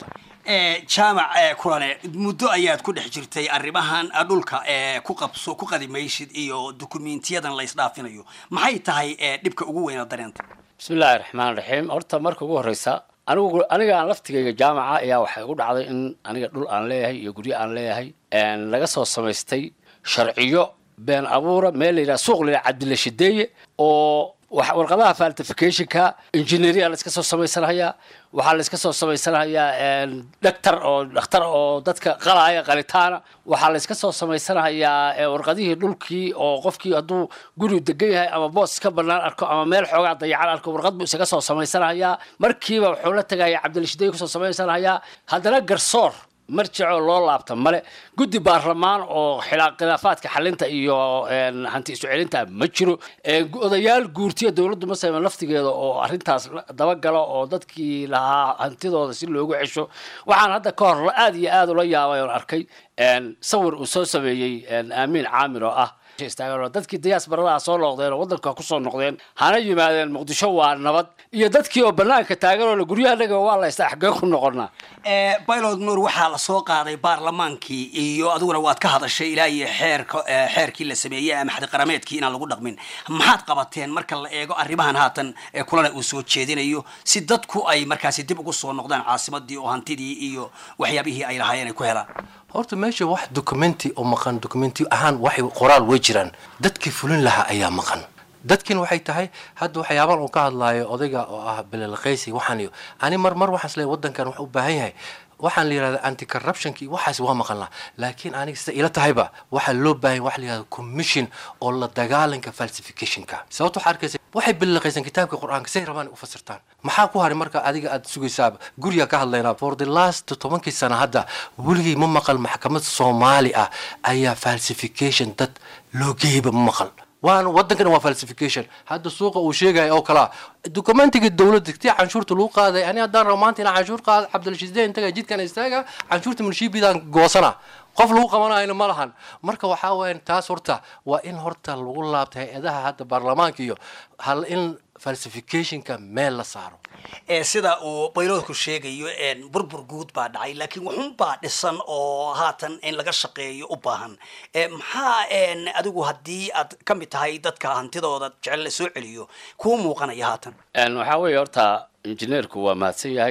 jaamac kulane muddo ayaad ku dhex jirtay arrimahan dhulka ku qabso ku qadimaysid iyo dukumiintiyadan la isdhaafinayo maxay tahay dhibka ugu weyn oo dareenta bismillaahi raxmaan raxiim horta marka ugu horeysa anigu aniga aan laftigayga jaamaca ayaa waxay igu dhacday in aniga dhul aan leeyahay iyo guryo aan leeyahay laga soo samaystay sharciyo been abuura meel la yidhaha suuq la yidhaha cabdilla shideeye oo warqadaha faltificationka engineeria la iska soo samaysanayaa waxaa la iska soo samaysanayaa dhaktar oo dhakhtar oo dadka qalaya qalitaana waxaa la iska soo samaysanayaa warqadihii dhulkii oo qofkii hadduu guri degan yahay ama boos ka banaan arko ama meel xoogaa dayacan arko warqad buu isaga soo samaysanayaa markiiba wuxuu la tegaya cabdilashidey kusoo samaysanayaa haddana garsoor marjicoo loo laabta male guddi baarlamaan oo khilaafaadka xalinta iyo hanti isu celinta ma jiro odayaal guurtiya dowladdu masayma laftigeeda oo arrintaas dabagalo oo dadkii lahaa hantidooda si loogu cesho waxaan hadda ka hor aad iyo aad ula yaabay oon arkay sawir uu soo sameeyey aamiin caamir oo ah dadkii diyaasbaradaha soo noqdeen oo waddanka kusoo noqdeen hana yimaadeen muqdisho waa nabad iyo dadkii oo banaanka taagan oo la guryahanaga waa la istaa xagee ku noqonaa baylod nuur waxaa la soo qaaday baarlamaankii iyo adiguna waad ka hadashay ilaa iyo xeerka xeerkii la sameeyey ama xadiqarameedkii inaan lagu dhaqmin maxaad qabateen marka la eego arrimahan haatan kulana uu soo jeedinayo si dadku ay markaasi dib ugu soo noqdaan caasimadii oo hantidii iyo waxyaabihii ay lahaayeen ay ku helaan horta meesha wax documenti oo maqan documenti ahaan waxay qoraal way jiraan dadkii fulin lahaa ayaa maqan dadkin waxay tahay hadda waxyaaban uu ka hadlaayo odayga oo ah belelqaysi waxaan iyo ani mar mar waxaas leeyahay waddankan wax u baahan yahay waxaan la yidhahda anti corruptionki waxaas waa maqan laha laakiin aniga sida ila tahayba waxaa loo baahan wax la yidhahda commission oo la dagaalanka falsificationka sababta waxaa arkaysa waxay belelqaysan kitaabka qur-aanka say rabaan u fasirtaan maxaa ku haray marka adiga aad sugaysaaba guriga ka hadlaynaa for the last tobankii sana hadda weligay ma maqal maxkamad soomaali ah ayaa falsification dad loo geeyba ma maqal waan waddankan waa falsification hadda suuqa uu sheegaya oo kalaa documentiga dowladda tii canshuurta lagu qaaday ani haddaan rabo maanta inaan canshuur qaado cabdilshiisdeen intaga jidkan istaaga canshuurta munshiibidaan goosana qof lagu qabanayna ma lahan marka waxaa weyan taas horta waa in horta lagu laabta hay-adaha hadda baarlamaanka iyo hal in falsificationka meel la saaro sida uu bayloodku sheegayo burbur guud baa dhacay laakiin wuxunbaa dhisan oo haatan in laga shaqeeyo u baahan maxaa adigu haddii aad ka mid tahay dadka hantidooda jecel la soo celiyo kuu muuqanaya haatan waxaa weeye horta injineerku waa mahadsan yahay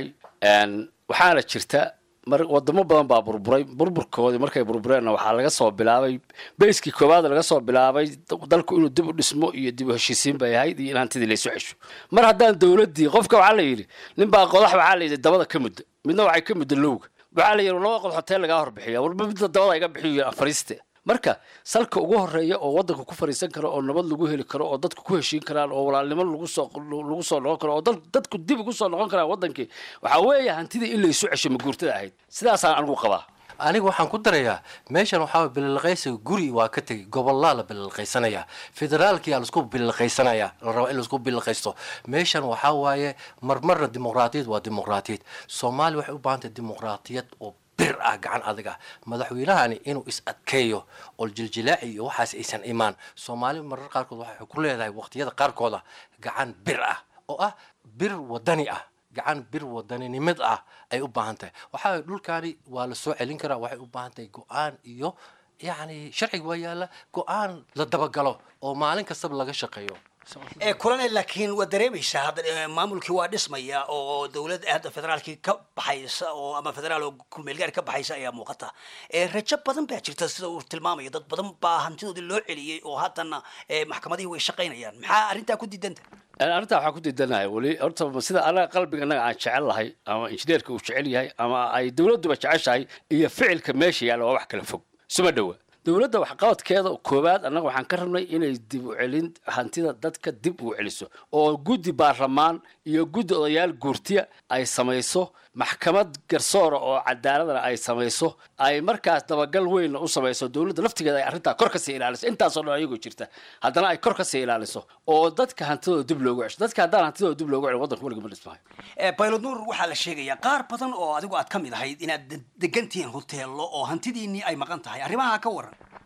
waxaana jirta mar wadamo badan baa burburay burburkoodii markay burbureenna waxaa laga soo bilaabay bayskii koowaad laga soo bilaabay dalku inuu dib u dhismo iyo dib u heshiisiin bay ahayd iyo in hantidii laysu cesho mar haddaan dowladdii qofka waxaa la yidhi ninbaa qodax waxaa la yidhi dabada ka mudda midna waxay ka mudda lowga waxaa la yidhi laba qodax hoteel lagaa horbixiya warba midda dabada iga bixiyo fariiste marka salka ugu horeeya oo waddanka ku fariisan karo oo nabad lagu heli karo oo dadku ku heshiin karaan oo walaalnimo lagu soo lagu soo noqon karo oo dadku dib ugu soo noqon karaan waddankii waxaa weeye hantidii in laysu cesho maguurtada ahayd sidaasaan anigu qabaa aniga waxaan ku darayaa meeshan waxaa bililqaysiga guri waa ka tegay gobolaa la bililqaysanaya federaalkiyaa laisku bililqaysanaya la raba in laisku bililqaysto meeshan waxaa waaye marmarna dimuqraatiyad waa dimuqraatiyad soomaaliya waxay u baahan tahay dimuqraatiyad oo bir ah gacan adag ah madaxweynahani inuu is adkeeyo oo jiljilaaci iyo waxaas aysan imaan soomaali marar qaarkood waxay ku leedahay waqtiyada qaarkooda gacan bir ah oo ah bir wadani ah gacan bir wadaninimad ah ay u baahan tahay waxaa dhulkaani waa la soo celin karaa waxay u baahan tahay go-aan iyo yacni sharciga waa yaalla go-aan la dabagalo oo maalin kastaba laga shaqeeyo kulane laakiin waa dareemaysaa hadda maamulkii waa dhismaya oo dowladda hadda federaalkii ka baxaysa oo ama federaal oo kulmeelgaari ka baxaysa ayaa muuqata rajo badan baa jirta sida uu tilmaamayo dad badan baa hantidoodii loo celiyey oo haddana maxkamadihii way shaqaynayaan maxaa arrintaa ku diidanta arrintaa waxaan ku diidanahay weli horta sida anaga qalbiga anaga aan jecel lahay ama injineerka uu jecel yahay ama ay dowladduba jeceshahay iyo ficilka meesha yaalla waa wax kala fog suma dhowa dowladda waxqabadkeeda koowaad annaga waxaan ka rabnay inay dib u celin hantida dadka dib u celiso oo guddi baarlamaan iyo guddi odayaal guurtiya ay samayso maxkamad garsoora oo cadaaladana ay samayso ay markaas dabagal weynna u samayso dowladda laftigeeda ay arrintaa kor kasii ilaaliso intaasoo dhan ayagoo jirta haddana ay kor kasii ilaaliso oo dadka hantidooda dib loogu cesho dadka haddaan hantidooda dib loogu celin waddanka weliga ma dhismahay baylod nuur waxaa la sheegayaa qaar badan oo adigu aad ka mid ahayd inaad degan tihiin hoteello oo hantidiinnii ay maqan tahay arrimaha ka waran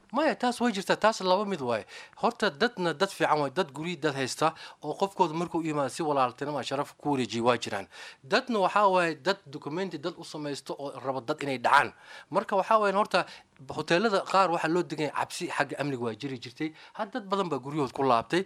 maya taas way jirtaa taas laba mid waaye horta dadna dad fiican waay dad guryi dad haysta oo qofkooda markuu yimaado si walaaltinima sharaf ku wareejiya waa jiraan dadna waxaa waaye dad documenti dad u samaysto oo raba dad inay dhacaan marka waxaa waaye horta hoteelada qaar waxaa loo deganya cabsi xagga amniga waa jiri jirtay had dad badan baa guryahood ku laabtay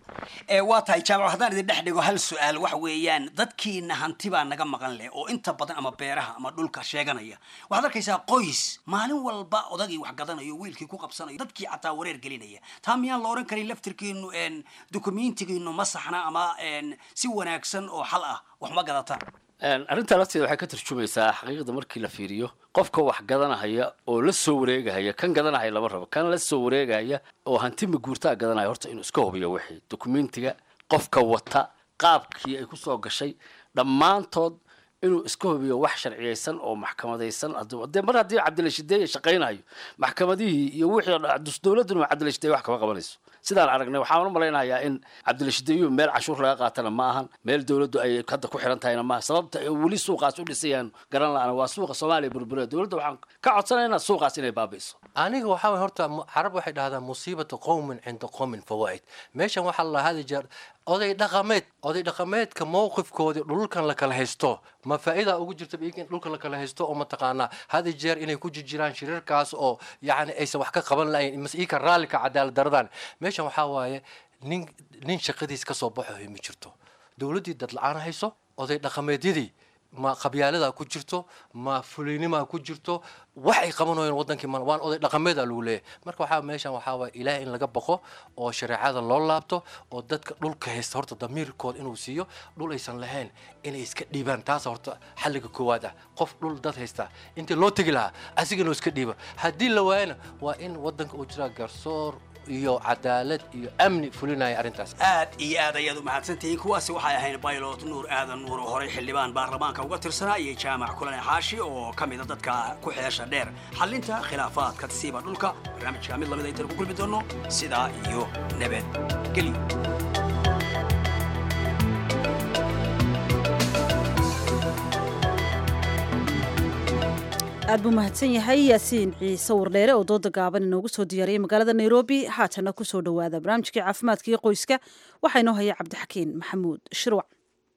ee waa tahay jaamac haddaan idin dhex dhigo hal su-aal waxa weeyaan dadkiina hanti baa naga maqan leh oo inta badan ama beeraha ama dhulka sheeganaya waxaad arkaysaa qoys maalin walba odagii wax gadanayo wiilkii ku qabsanayo dadkii xataa wareer gelinaya taa miyaan la oran karin laftirkiinu n dukumentigiinu ma saxna ama n si wanaagsan oo xal ah wax ma gadataan arrintaa lafteeda waxay ka tarjumaysaa xaqiiqda markii la fiiriyo qofka wax gadanahaya oo la soo wareegahaya kan gadanahaya lama rabo kan la soo wareegahaya oo hanti maguurtaa gadanaya horta inuu iska hubiyo wixii dokumentiga qofka wata qaabkii ay kusoo gashay dhammaantood inuu iska hubiyo wax sharciyeysan oo maxkamadaysan de mar haddii cabdilashideeye shaqaynayo maxkamadihii iyo wixii dowladduna cabdilashideeye wax kama qabanayso sidaan aragnay waxaan u malaynayaa in cabdilashideeyuhu meel cashuur laga qaatana ma ahan meel dowladdu ay hadda ku xiran tahayna maaha sababta ay weli suuqaas u dhisayaan garan la-aan waa suuqa soomaaliya burbura dowladda waxaan ka codsanaynaa suuqaas inay baabi'iso aniga waxaa waye horta mu- carab waxay dhahdaa musiibatu qowmin cinda qowmin fawaa'id meeshan waxaa la hadi jeer oday dhaqameed oday dhaqameedka mowqifkoodii dhulkan la kala haysto ma faa'iida ugu jirta iyaga in dhulka la kala haysto oo mataqaanaa hadi jeer inay ku jirjiraan shirarkaas oo yacni aysan wax ka qaban lahayn mas iyaka raallika cadaalad daradan meeshan waxaa waaye nin nin shaqadiis ka soo baxayo ma jirto dowladdii dad la-aan hayso oday dhaqameedyadii ma qabyaalada ku jirto ma fulaynimaa ku jirto wax ay qabanayeen wadankii ma waan oday dhaqameeda lagu leeyahay marka waxaa meeshan waxaa waaya ilaah in laga baqo oo shareecada loo laabto oo dadka dhulka haysta horta damiirkooda inuu siiyo dhul aysan lahayn inay iska dhiibaan taas horta xalliga koowaad ah qof dhul dad haysta intii loo tegi lahaa asiga inuu iska dhiibo haddii la waayana waa in wadanka uu jiraa garsoor iyo cadaalad iyo amni fulinaya arrintaas aad iyo aad ayaad u mahadsantihiin kuwaasi waxay ahayn baylot nuur aadan nuur oo horey xildhibaan baarlamaanka uga tirsanaa iyo jaamac kulane xaashi oo ka mida dadka ku xeesha dheer xallinta khilaafaadka siiba dhulka barnaamijka mid lamid aytan ku kulmi doono sidaa iyo nabadgelyo aad buu mahadsan yahay yaasiin ciise wardheere oo dooda gaaban inoogu soo diyaariyey magaalada nairobi haatana ku soo dhowaada barnaamijkii caafimaadka iyo qoyska waxaa inoo haya cabdixakiin maxamuud shirwac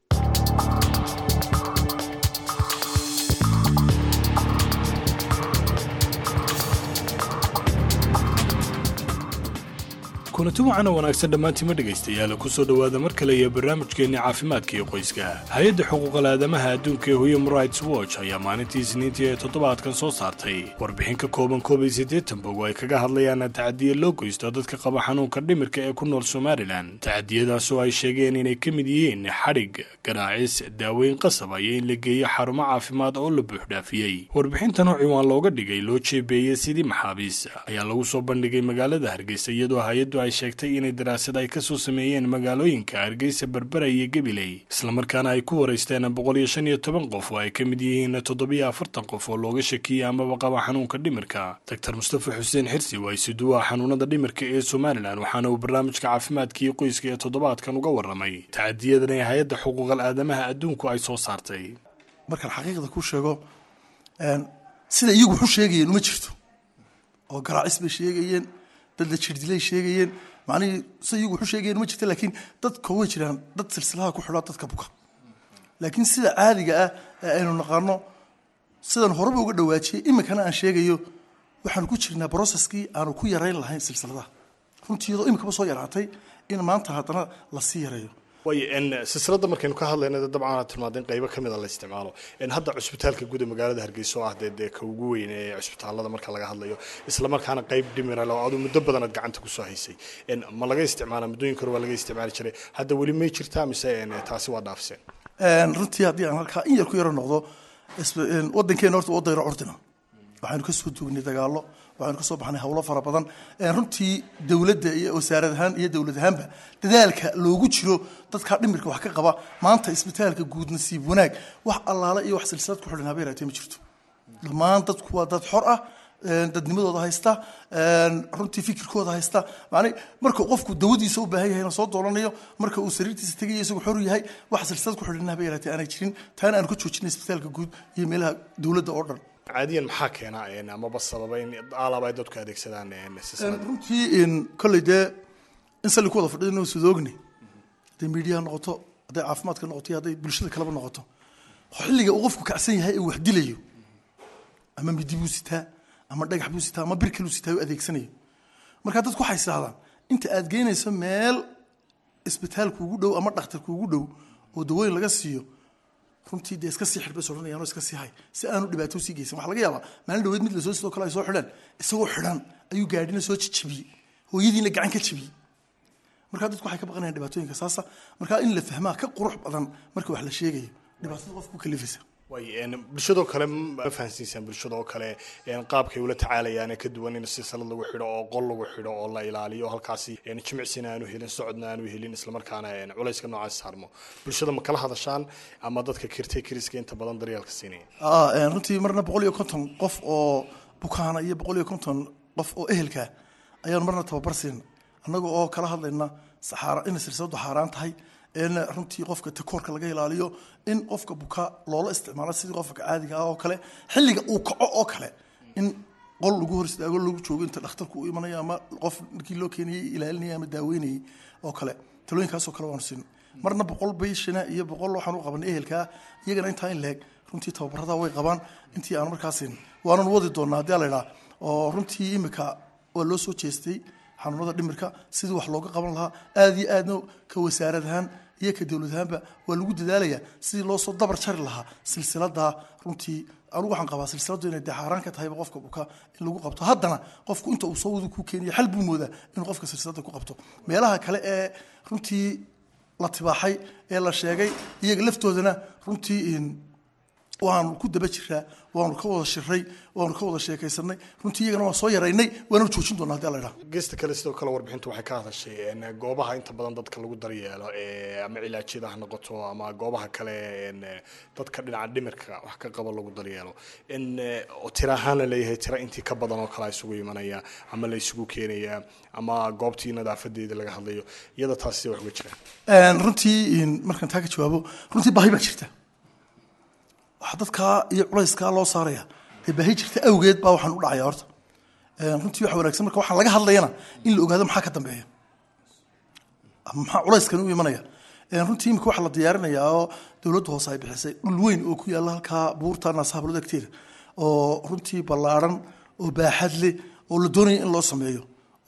kulanti wacan oo wanaagsan dhammaantiima dhegaystayaal ku soo dhowaada mar kale iyo barnaamijkeenna caafimaadka iyo qoyska hay-adda xuquuqal aadamaha adduunka ee human rights watch ayaa maalintii isniintii ee toddobaadkan soo saartay warbixin ka kooban koob iyo siddeetan bog oo ay kaga hadlayaan tacadiya loo geysto dadka qaba xanuunka dhimirka ee ku nool somalilan tacadiyadaas oo ay sheegeen inay ka mid yihiin xadhig ganaacis daaweyn qasaba iyo in la geeyo xarumo caafimaad oo la buuxdhaafiyey warbixintan oo ciwaan looga dhigay loo jeebeeyey sidii maxaabiis ayaa lagu soo bandhigay magaalada hargeysa iyadoo hay-addu ay sheegtay inay daraasad ay ka soo sameeyeen magaalooyinka hargeysa berbera iyo gabiley islamarkaana ay ku waraysteen boqol iyo shan iyo toban qof oo ay ka mid yihiin toddobiyo afartan qof oo looga shakiyey amaba qaba xanuunka dhimirka doctor mustafa xuseen xirsi waa isuduwaha xanuunada dhimirka ee somalilan waxaana uu barnaamijka caafimaadka iyo qoyska ee toddobaadkan uga warramay tacadiyadan ee hay-adda xuquuqal aadamaha adduunku ay soo saartay markaan xaqiiqda ku sheego sida iyagu waxu sheegayeen uma jirto oo garaacis bay sheegayeen dad la jirdilay sheegayeen macnihii sida iyagu waxu sheegayeen uma jirto laakiin dadka way jiraan dad silsilaha ku xidhaa dadka buka laakiin sida caadiga ah ee aynu naqaano sidan horeba uga dhawaajiyey iminkana aan sheegayo waxaanu ku jirnaa broceskii aanu ku yarayn lahayn silsiladaha runtii iyadoo iminkaba soo yaraatay in maanta haddana lasii yareeyo way silsilada markaynu ka hadlayna dabcan aad tilmaadeen qaybo ka mid a la isticmaalo hadda cusbitaalka guud ee magaalada hargeysa oo ah dee dee ka ugu weyn ee cusbitaalada marka laga hadlayo islamarkaana qayb dhimiral oo adu muddo badan aad gacanta kusoo haysay ma laga isticmaala muddooyinka hore waa laga isticmaali jiray hadda weli may jirtaa mise taasi waa dhaafiseen runtii haddii aan halkaa in yar ku yaro noqdo wadankeena horta waa dayro curdina waxaynu ka soo duugnay dagaallo waxaynu ka soo baxnay howlo fara badan runtii dowladda iyo wasaarad ahaan iyo dowlad ahaanba dadaalka loogu jiro dadkaa dhimirka wax ka qaba maanta isbitaalka guud nasiib wanaag wax allaale iyo wax silsilad ku xidhan habeen haatee ma jirto dhammaan dadku waa dad xor ah dadnimadooda haysta runtii fikirkooda haysta macni marka qofku dawadiisa u baahan yahayna soo doolanayo marka uu sariirtiisa tegayo isagu xor yahay wax silsilad ku xidhan habeen haatee aanay jirin taana aanu ka joojinay isbitaalka guud iyo meelaha dowladda oo dhan caadiyan maxaa keena amaba sababa in aalaba ay dadku adeegsadaan silsilada runtii in kolley dee in salli ku wada fadhiyo inuu sudoogni hadday miidiyaha noqoto hadday caafimaadka noqoto iyo hadday bulshada kaleba noqoto xilliga uu qofku kacsan yahay ee wax dilayo ama midi buu sitaa ama dhagax buu sitaa ama bir kaluu sitaa u adeegsanayo marka dadku waxay isdhahdaan inta aad geynayso meel isbitaal kuugu dhow ama dhakhtar kuugu dhow oo dawooyin laga siiyo runtii dee iska sii xidhbay odhanayaan oo iska sii hay si aanu dhibaato sii geysan waxaa laga yaabaa maalin dhaweed mid lasoo sidoo kale ay soo xidhaan isagoo xidhan ayuu gaadhina soo jijibiyey hooyadiina gacan ka jibiyey markaa dadku waxay ka baqanayaan dhibaatooyinka saasa markaa in la fahmaa ka qurux badan marka wax la sheegayo dhibaatada qofku ku kalifaysa way bulshadoo kale ma fahansiisaan bulshadoo kale qaabkay ula tacaalayaan ka duwan in silsilad lagu xidho oo qol lagu xidho oo la ilaaliyo halkaasi jimicsina aanu helin socodna aanu helin islamarkaana culayska noocaas saarmo bulshada ma kala hadashaan ama dadka kirtay kiriska inta badan daryeelka siinaya runtii marna boqol iyo konton qof oo bukaana iyo boqol iyo konton qof oo ehelka ayaanu marna tababar siina annaga oo kala hadlayna inay silsiladu xaaraan tahay in runtii qofka takoorka laga ilaaliyo in qofka buka loola isticmaalo sidii qofka caadiga ah oo kale xilliga uu kaco oo kale in qol lagu hor istaago lagu joogo inta dhakhtarku u imanayo ama qof markii loo keenayay ilaalinayay ama daaweynayay oo kale talooyinkaasoo kale waanu siin marna boqol bayshana iyo boqol waxaan u qabanay ehelkaa iyagana intaa in leeg runtii tababarada way qabaan intii aan markaasin waanan wadi doonaa haddii la idhaa oo runtii imika waa loo soo jeestay xanuunada dhimirka sidii wax looga qaban lahaa aada iyo aadna ka wasaarad ahaan iyo ka dowlad ahaanba waa lagu dadaalayaa sidii loo soo dabar jari lahaa silsilada runtii anugu waxaan qabaa silsiladu inay dee xaaraan ka tahayba qofka buka in lagu qabto haddana qofku inta uu soo wada ku keeniyo xal buu moodaa inuu qofka silsilada ku qabto meelaha kale ee runtii la tibaaxay ee la sheegay iyaga laftoodana runtii waanu ku daba jiraa waanu ka wada shiray waanu ka wada sheekaysanay runtii iyagana waan soo yaraynay waana joojin doonaa hadii la idhaha geesta kale sidoo kale warbixintu waxay ka hadashay goobaha inta badan dadka lagu daryeelo ama cilaajyada ha noqoto ama goobaha kale dadka dhinaca dhimirka wax ka qaba lagu daryeelo tira ahaan la leeyahay tira intii ka badan oo kale isugu imanaya ama la isugu keenaya ama goobtii nadaafadeeda laga hadlayo iyada taas sida wax uga jiraan runtii markaan taa ka jawaabo runtii baahi baa jirta waxaa dadkaa iyo culayskaa loo saaraya dee baahi jirta awgeed baa waxaan u dhacaya horta runtii waxa wanaagsan marka waxaan laga hadlayana in la ogaado maxaa ka dambeeya ama maxaa culayskan u imanaya runtii imika waxaa la diyaarinayaa oo dowladda hoose ay bixisay dhul weyn oo ku yaalla halkaa buurta naasahablood agteeda oo runtii ballaaran oo baaxad leh oo la doonaya in loo sameeyo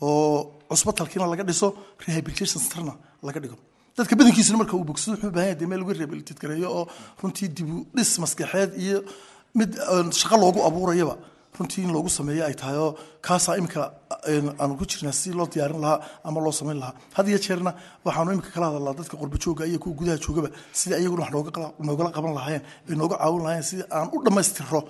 oo cusbatalkiina laga dhiso rehabilitation centerna laga dhigo dadka badankiisuna marka uu bogsado wuxuu u baahan yahay dee meel lagu rehabilitate gareeyo oo runtii dibu dhis maskaxeed iyo mid shaqo loogu abuurayaba runtii in loogu sameeyo ay tahay oo kaasaa imika aanu ku jirnaa si loo diyaarin lahaa ama loo samayn lahaa had iyo jeerna waxaanu imika kala hadalnaa dadka qurba jooga iyo kuwa gudaha joogaba sidii ayaguna wax nooga noogala qaban lahaayeen ay nooga caawin lahaayeen sidii aan u dhammaystirro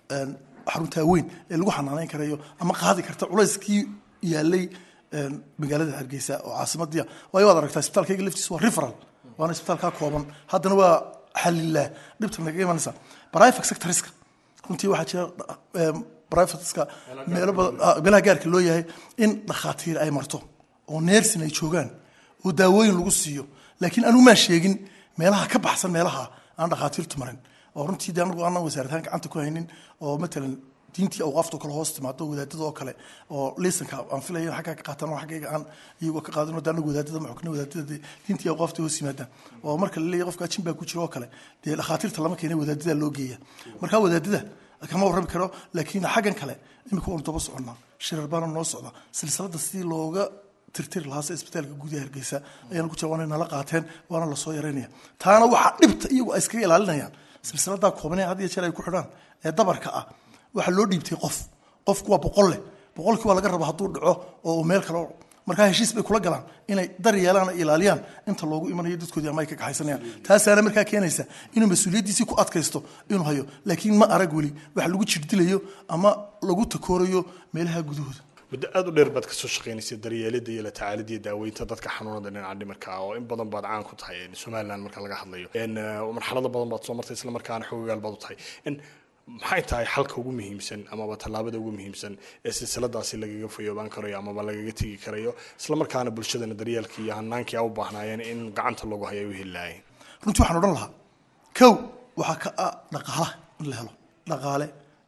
xaruntaa weyn ee lagu xanaaneyn karayo ama qaadi karta culayskii yaalay magaalada hargeysa oo caasimadii waayo waad aragtaa isbitaalkayga laftiisa waa referal waana isbitaalkaa kooban haddana waa xalilaa dhibta naga imanaysa private sectorska runtii waxaa jira privateska meelo badan meelaha gaarka loo yahay in dhakhaatiir ay marto oo neersin ay joogaan oo daawooyin lagu siiyo laakiin anigu maan sheegin meelaha ka baxsan meelaha aan dhakhaatiirtu marin oo runtii de anagu aanan wasaaradahaan gacanta ku haynin oo matalan diintii awqaafta kale hoos timaado wadaadada oo kale oo lisanka aan filaya in xaggaa ka qaataan oo xaggayga aan iyagoo ka qaadan oo anagu wadaadada ma xukna wadaadada dee diintii awqaafta hoos yimaadaan oo marka la leeyahay qofka jin baa ku jira oo kale dee dhakhaatiirta lama keenay wadaadada loo geeya marka wadaadada kama warrami karo laakiin xaggan kale imika waanu daba soconnaa shirar baana noo socda silsilada sidii looga tirtiri lahaa sida isbitaalka gudaha hargeysa ayaana ku jira waana nala qaateen waana lasoo yaraynaya taana waxaa dhibta iyagu ay iskaga ilaalinayaan silsiladaa koobanee had iyo jeer ay ku xidhaan ee dabarka ah waxaa loo dhiibtay qof qofku waa boqol leh boqolkii waa laga raba hadduu dhaco oo uu meel kale markaa heshiis bay kula galaan inay dar yeelaan ay ilaaliyaan inta loogu imanayo dadkoodii ama ay ka kaxaysanayaan taasaana markaa keenaysa inuu mas-uuliyaddiisii ku adkaysto inuu hayo laakiin ma arag weli wax lagu jirdilayo ama lagu takoorayo meelaha gudahooda muddo aada u dheer baad kasoo shaqaynaysa daryeelida iyo la tacaalida iyo daaweynta dadka xanuunada dhinaca dhimirka oo in badan baad caan ku tahay somaliland marka laga hadlayo marxalado badan baad soo martay isla markaana xoogayaal baad u tahay maxay tahay xalka ugu muhiimsan amaba tallaabada ugu muhiimsan ee silsiladaasi lagaga fayoobaan karayo amaba lagaga tegi karayo isla markaana bulshadana daryeelkii iyo hanaankii a u baahnaayeen in gacanta lagu hayo ay u heli lahaayeen runtii waxaan odhan lahaa kow waxaa ka ah dhaqaalaha in la helo dhaqaale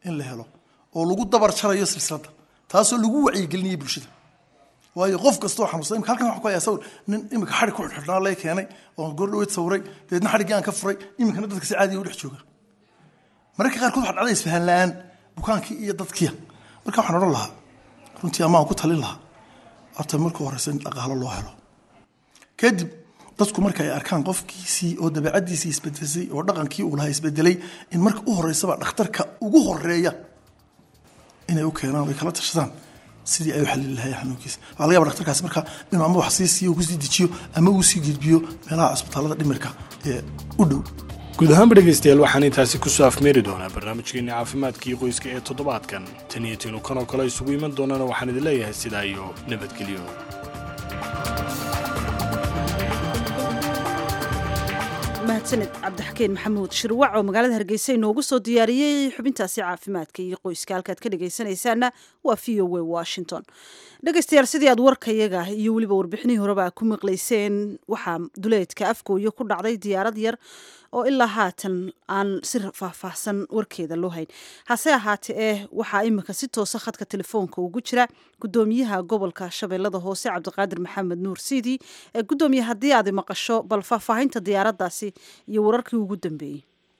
in la helo oo lagu dabar jarayo silsiladda taasoo lagu wacyigelinayo bulshada waayo qof kastoo xanuunsan imika halkan waxa ku hayaa sawir nin imika xadhig ku xidhnaa lay keenay oo goor dhaweyd sawiray dabeedna xadhiggii aan ka furay iminkana dadka si caadiya u dhex jooga mararka qaarkood waxaa dhacda isfahan la-aan bukaankii iyo dadkiya marka waxaan odhan lahaa runtii ama aan ku talin lahaa horta marka horeysa in dhaqaalo loo helo kadib dadku marka ay arkaan qofkiisii oo dabeecadiisii isbedesay oo dhaqankii uu lahaa isbedelay in marka u horeysaba dhakhtarka ugu horeeya inay u keenaan ay kala tashadaan sidii ay u xalili lahaayeen xanuunkiisa waxaa laga yaba dhakhtarkaasi marka inuu ama wax sii siiyo kusii dejiyo ama uu sii gudbiyo meelaha cusbitaalada dhimirka ee u dhow guud ahaanba dhegaystayaal waxaan intaasi kusoo afmeeri doonaa barnaamijkeeni caafimaadkii qoyska ee toddobaadkan tan iyo tiinu kan oo kale isugu iman doonana waxaan idin leeyahay sidaa iyo nabadgelyo mahadsaned cabdixakeen maxamuud shirwac oo magaalada hargeysa inoogu soo diyaariyey xubintaasi caafimaadka iyo qoyska halkaad ka dhegaysanaysaana waa v o w washington dhegaystayaal sidii aad warkayaga iyo weliba warbixinihii horeba ku maqlayseen waxaa duleedka afgooya ku dhacday diyaarad yar oo ilaa haatan aan si faahfaahsan warkeeda loo hayn hase ahaate eh waxaa imika si toosa khadka telefoonka ugu jira gudoomiyaha gobolka shabeellada hoose cabdiqaadir maxamed nuur siidi ee gudoomiye haddii aad maqasho bal faahfaahinta diyaaradaasi iyo wararkii ugu dambeeyey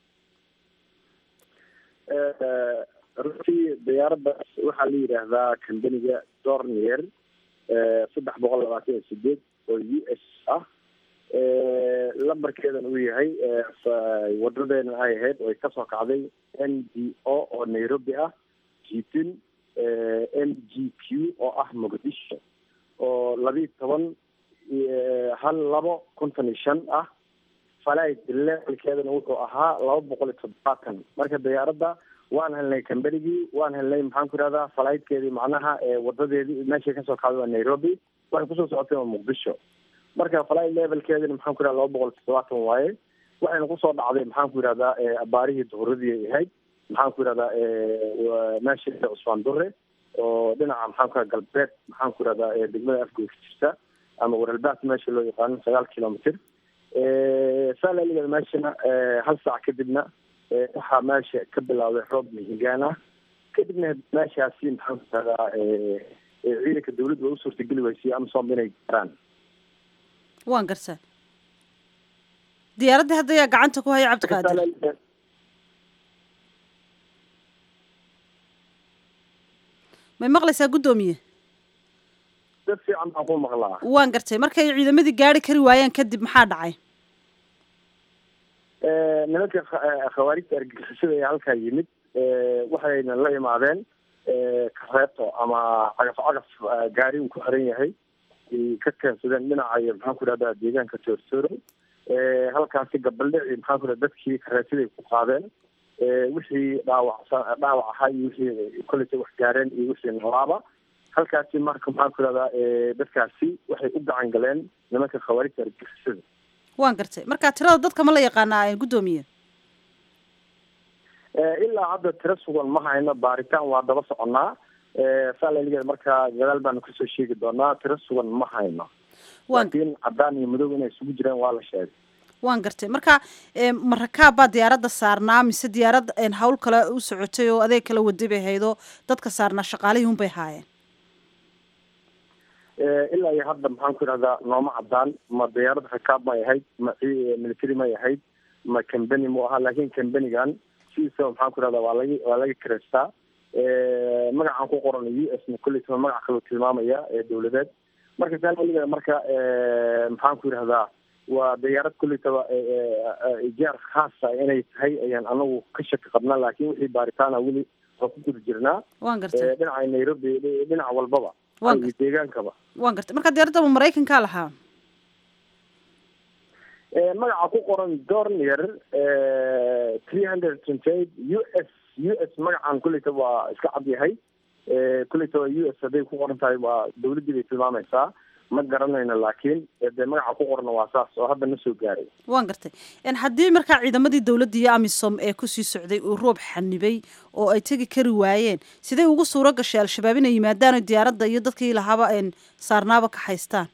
runtii diyaaradaas waxaa la yidhaahdaa kambaniga dornier saddex boqol labaatan iyo sideed oo u s ah lambarkeedan uu yahay wadadeena ay ahayd oo ay kasoo kacday n d o oo nairobi ah jitin n g q oo ah muqdisho oo labiiyo toban hal labo konton iyo shan ah flight levelkeedana wuxuu ahaa laba boqol iyo toddobaatan marka diyaaradda waan helnay cambanigii waan helnay maxaan ku ihahdaa flightkeedii macnaha wadadeedii meeshay kasoo kacday waa nairobi waxay kusoo socotay waa muqdisho marka flight levelkeedina maxaan ku ihahda laba boqol iyo toddobaatan waaye waxayna kusoo dhacday maxaan ku yihahdaa abaarihii duhuradii ay ahayd maxaan ku yihahdaa meesha cusmaan dure oo dhinaca maxaan ku galbeed maxaan ku yihahdaa degmada afgoy ka jirta ama waralbaas meesha loo yaqaano sagaal kilomitr saalaligeeda meeshana hal saac kadibna waxaa meesha ka bilaawday roob mihigaan ah kadibna meeshaasi maxaan ku yihahdaa ciidanka dawladda waa u suurtageli weysay amsom inay garaan waan gartaa diyaaradda hadda ayaa gacanta ku haya cabdiqaadir may maqlaysaa guddoomiye dad fiican baan ku maqlaa waan gartay markay ciidamadii gaari kari waayeen kadib maxaa dhacay nimanka khawaarijta argagixisada ee halkaa yimid waxayna la imaadeen kareeto ama cagaf cagaf gaari uu ku xiran yahay ka keensadeen dhinaca iyo maxaan ku ihahdaa deegaanka toortooro halkaasi gabaldhici maxaan ku ihahda dadkii kareetiday ku qaadeen wixii dhaawac dhaawac ahaa iyo wixii koleyta wax gaareen iyo wixii nolaaba halkaasi marka maxaan ku ihahdaa dadkaasi waxay u gacan galeen nimanka khawaarijta argagixisada waan gartay marka tirada dadka ma la yaqaanaa guddoomiye ilaa hadda tiro sugan ma hayno baaritaan waa daba soconnaa saalaligeeda markaa gadaal baanu kasoo sheegi doonaa tiro sugan ma hayno laakiin cadaan iyo madow inay isugu jiraan waa la sheegay waan gartay marka ma rakaab baa diyaaradda saarnaa mise diyaarad hawl kale u socotay oo adeeg kala waday bay haydoo dadka saarnaa shaqaalihii un bay haayeen ilaa iyo hadda maxaan ku idhahdaa nooma cadaan ma diyaarad rakaab may ahayd ma military may ahayd ma cambany mu ahaa laakiin cambanigan sidiisaba maxaan ku idhahdaa waa laga waa laga kareystaa magacaan ku qoran u s na koleytaba magac kaloo tilmaamaya ee dawladeed marka saalaligeeda marka maxaan ku yidhahdaa waa diyaarad koleytaba ijaar khaasa inay tahay ayaan anagu ka shaki qabnaa laakiin wixii baaritaana weli waa ku guda jirnaa waan gartay dhinaca nairobi dhinac walbaba iyo deegaankaba waan gartay marka diyaaradda ma maraykankaa lahaa magaca ku qoran dornier three hundred twenty eight u s u s magacan kuleyta waa iska cad yahay kuleyta waa u s hadday ku qoran tahay waa dawladdii bay tilmaamaysaa ma garanayno laakiin dee magaca ku qorna waa saas oo hadda na soo gaaray waan gartay haddii markaa ciidamadii dawladda iyo amisom ee kusii socday uu roob xanibay oo ay tegi kari waayeen sidee ugu suuro gashay al-shabaab inay yimaadaan oo diyaaradda iyo dadkii lahaaba saarnaaba ka haystaan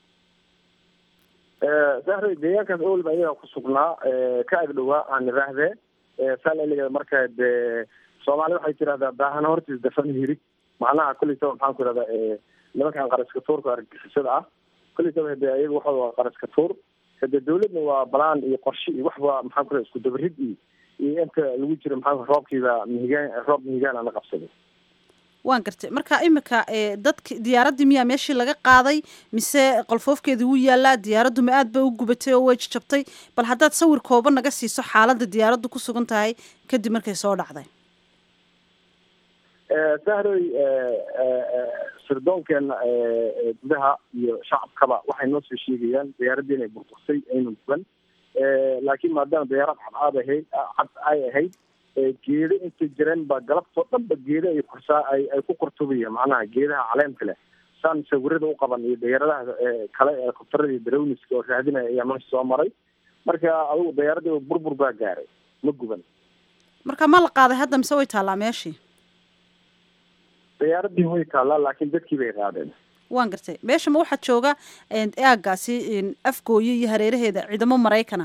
sahre deegaankaas owalba ayagaa ku sugnaa ka agdhowaa aan iraahdee saalaligeeda marka dee soomaali waxay tidahdaa baahana hortiis dafan hirig macnaha kuleytaba maxaan ku idhahdaa nimankan qaraska tuurka argixisada ah kuleytaba hade ayaga waxa waa qaraska tuur hade dawladna waa balaan iyo qorshe iyo waxba maxaan ku idhahda isku dabarid iyo iyo inta lagu jiro maxaa roobkiiba mihigaan roob mihigaan ana qabsaday waan gartay marka imika dadki diyaaraddii miyaa meeshii laga qaaday mise qolfoofkeedii wuu yaalaa diyaaraddu ma aad ba u gubatay oo way jajabtay bal haddaad sawir kooban naga siiso xaaladda diyaaraddu ku sugan tahay kadib markay soo dhacday sahroy sirdoonkeena gudaha iyo shacabkaba waxay noo soo sheegayaan diyaaraddii inay burbursay aynu guban laakiin maadaama diyaarad cadcaad ahayd cad ay ahayd geedo intay jireen ba galabtoo dhan ba geedo ay kursaa ay ay ku kurtubayaan macnaha geedaha caleemka leh saan sawirada u qaban iyo diyaaradaha kale ee kubtarada iyo darowniska oo raadinaya ayaa meesha soo maray marka adigu diyaaradii burbur baa gaaray ma guban marka ma la qaaday hadda mise way taallaa meeshii diyaaradii way taallaa laakiin dadkii bay qaadeen waan gartay meesha ma waxaa jooga aagaasi afgooye iyo hareeraheeda ciidamo maraykana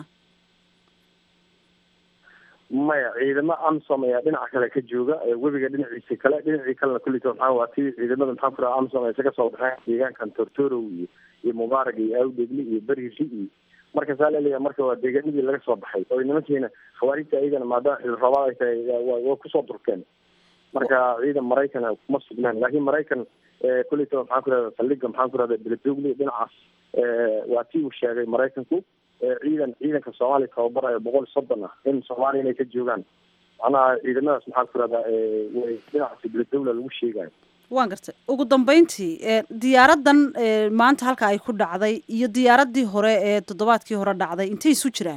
maya ciidamo amsom ayaa dhinaca kale ka jooga webiga dhinaciisa kale dhinacii kalena kullita maxaa waa tii ciidamada maxaa ku raha amsom ay isaga soo baxeen deegaankan tortorow iyo iyo mubaarag iyo awdegli iyo beriri iyo marka saa laleeyahay marka waa deegaanadii laga soo baxay oo nimankiina khawaarijta ayagana maadaama xilli roobaad ay tahay way kusoo durkeen marka ciidan maraykana kuma sugnaan laakiin maraykan kullita maxaan ku rahda saldhiga maxaan ku rahda beledogli dhinacaas waa tii uu sheegay maraykanku ciidan ciidanka soomaaliya tababarayo boqol soddon ah in soomaaliya inay ka joogaan macnaha ciidamadaas maxaa ku rahdaa way dhinacaasi beledowla lagu sheegayo waan gartay ugu dambeyntii diyaaraddan maanta halka ay ku dhacday iyo diyaaraddii hore ee toddobaadkii hore dhacday intay isu jiraan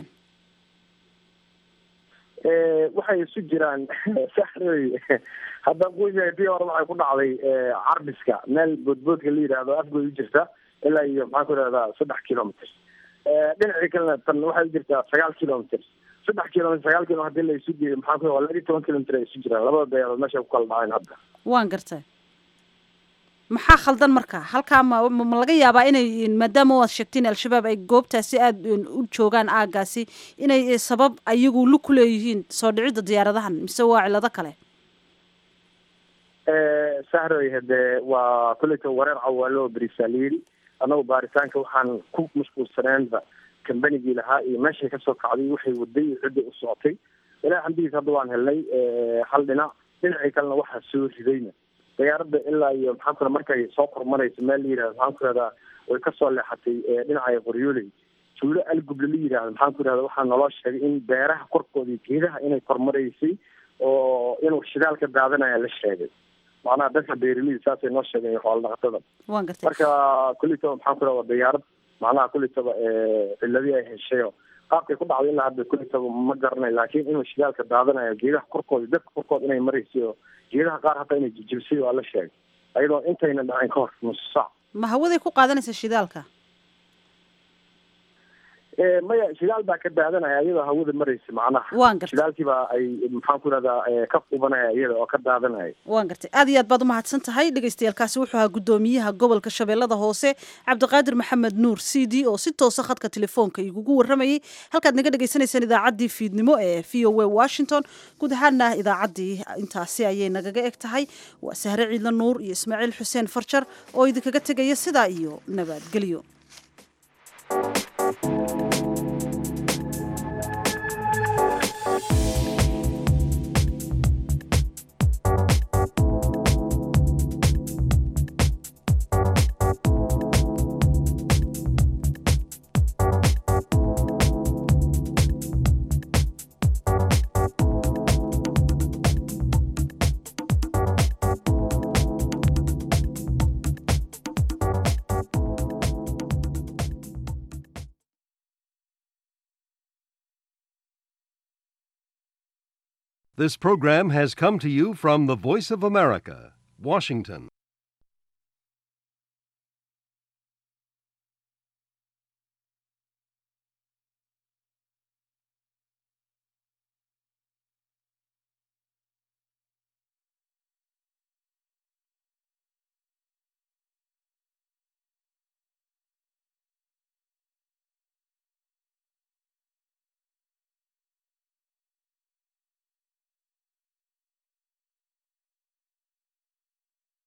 waxay isu jiraan saxroy haddaan kuusheegay tii hore waxay ku dhacday carbiska meel boodboodka la yidhaahdo afgoy u jirta ilaa iyo maxaan ku rahdaa saddex kilometr dhinacii kalena tan waxay u jirtaa sagaal kilometr saddex kilometr sagaal kilo hadii la isu geeyo maxaa ku waa laba iyo toban kilometr ay isu jiraan labada dayaarood meesha ku kala dhaceen hadda waan gartay maxaa khaldan marka halkaa ma ma laga yaabaa inay maadaama waad sheegteen al-shabaab ay goobtaasi aada u joogaan aagaasi inay sabab ayagu lug ku leeyihiin soo dhicidda diyaaradahan mise waa cilado kale sahroy hade waa kulleyta wareer cawaalo berisaa la yidhi annagu baaritaanka waxaan ku mashquulsaneenba kambanigii lahaa iyo meeshay kasoo kacday waxay waday iyo cidday u socotay ilaa xamdigiis hadda waan helnay hal dhinac dhinacii kalena waxaa soo ridayna diyaaradda ilaa iyo maxaan ku markay soo kormaraysa meel la yidhahdo maxaan ku rahdaa way kasoo leexatay dhinaca qoryooley tuulo alguble la yidhahdo maxaan ku rahda waxaa naloo sheegay in beeraha korkooda iyo geedaha inay kormaraysay oo inuu shidaal ka daadanaya la sheegay macnaha dadka beeraleyda saasay noo sheegeen iyo xoola dhaqatada waan gartay marka kullitaba maxaan ku raha waa diyaarad macnaha kullitaba ciladii ay heshayo qaabkay ku dhacday ilaa hadda kullitaba ma garanay laakiin inuu shidaalka daadanayo geedaha korkooda dadka korkooda inay maraysay oo geedaha qaar hataa inay jijibsay waa la sheegay ayadoo intayna dhacin ka hor nusu saac ma hawaday ku qaadanaysa shidaalka maya shidaal baa ka daadanaya iyadoo hawada maraysa macnaha waan gartay shidaalkiiba ay maxaan ku rahdaa ka qubanaya iyada oo ka daadanaya waan gartay aad iyo aad baad umahadsan tahay dhagaystayaalkaasi wuxuu ahaa guddoomiyaha gobolka shabeellada hoose cabdiqaadir maxamed nuur c d oo si toosa khadka telefoonka igugu warramayay halkaad naga dhagaysanaysaan idaacaddii fiidnimo ee v o a washington guud ahaana idaacaddii intaasi ayay nagaga eg tahay waa sahre ciidla nuur iyo ismaaciil xuseen farjar oo idinkaga tegaya sidaa iyo nabadgelyo This program has come to you from the Voice of America, Washington.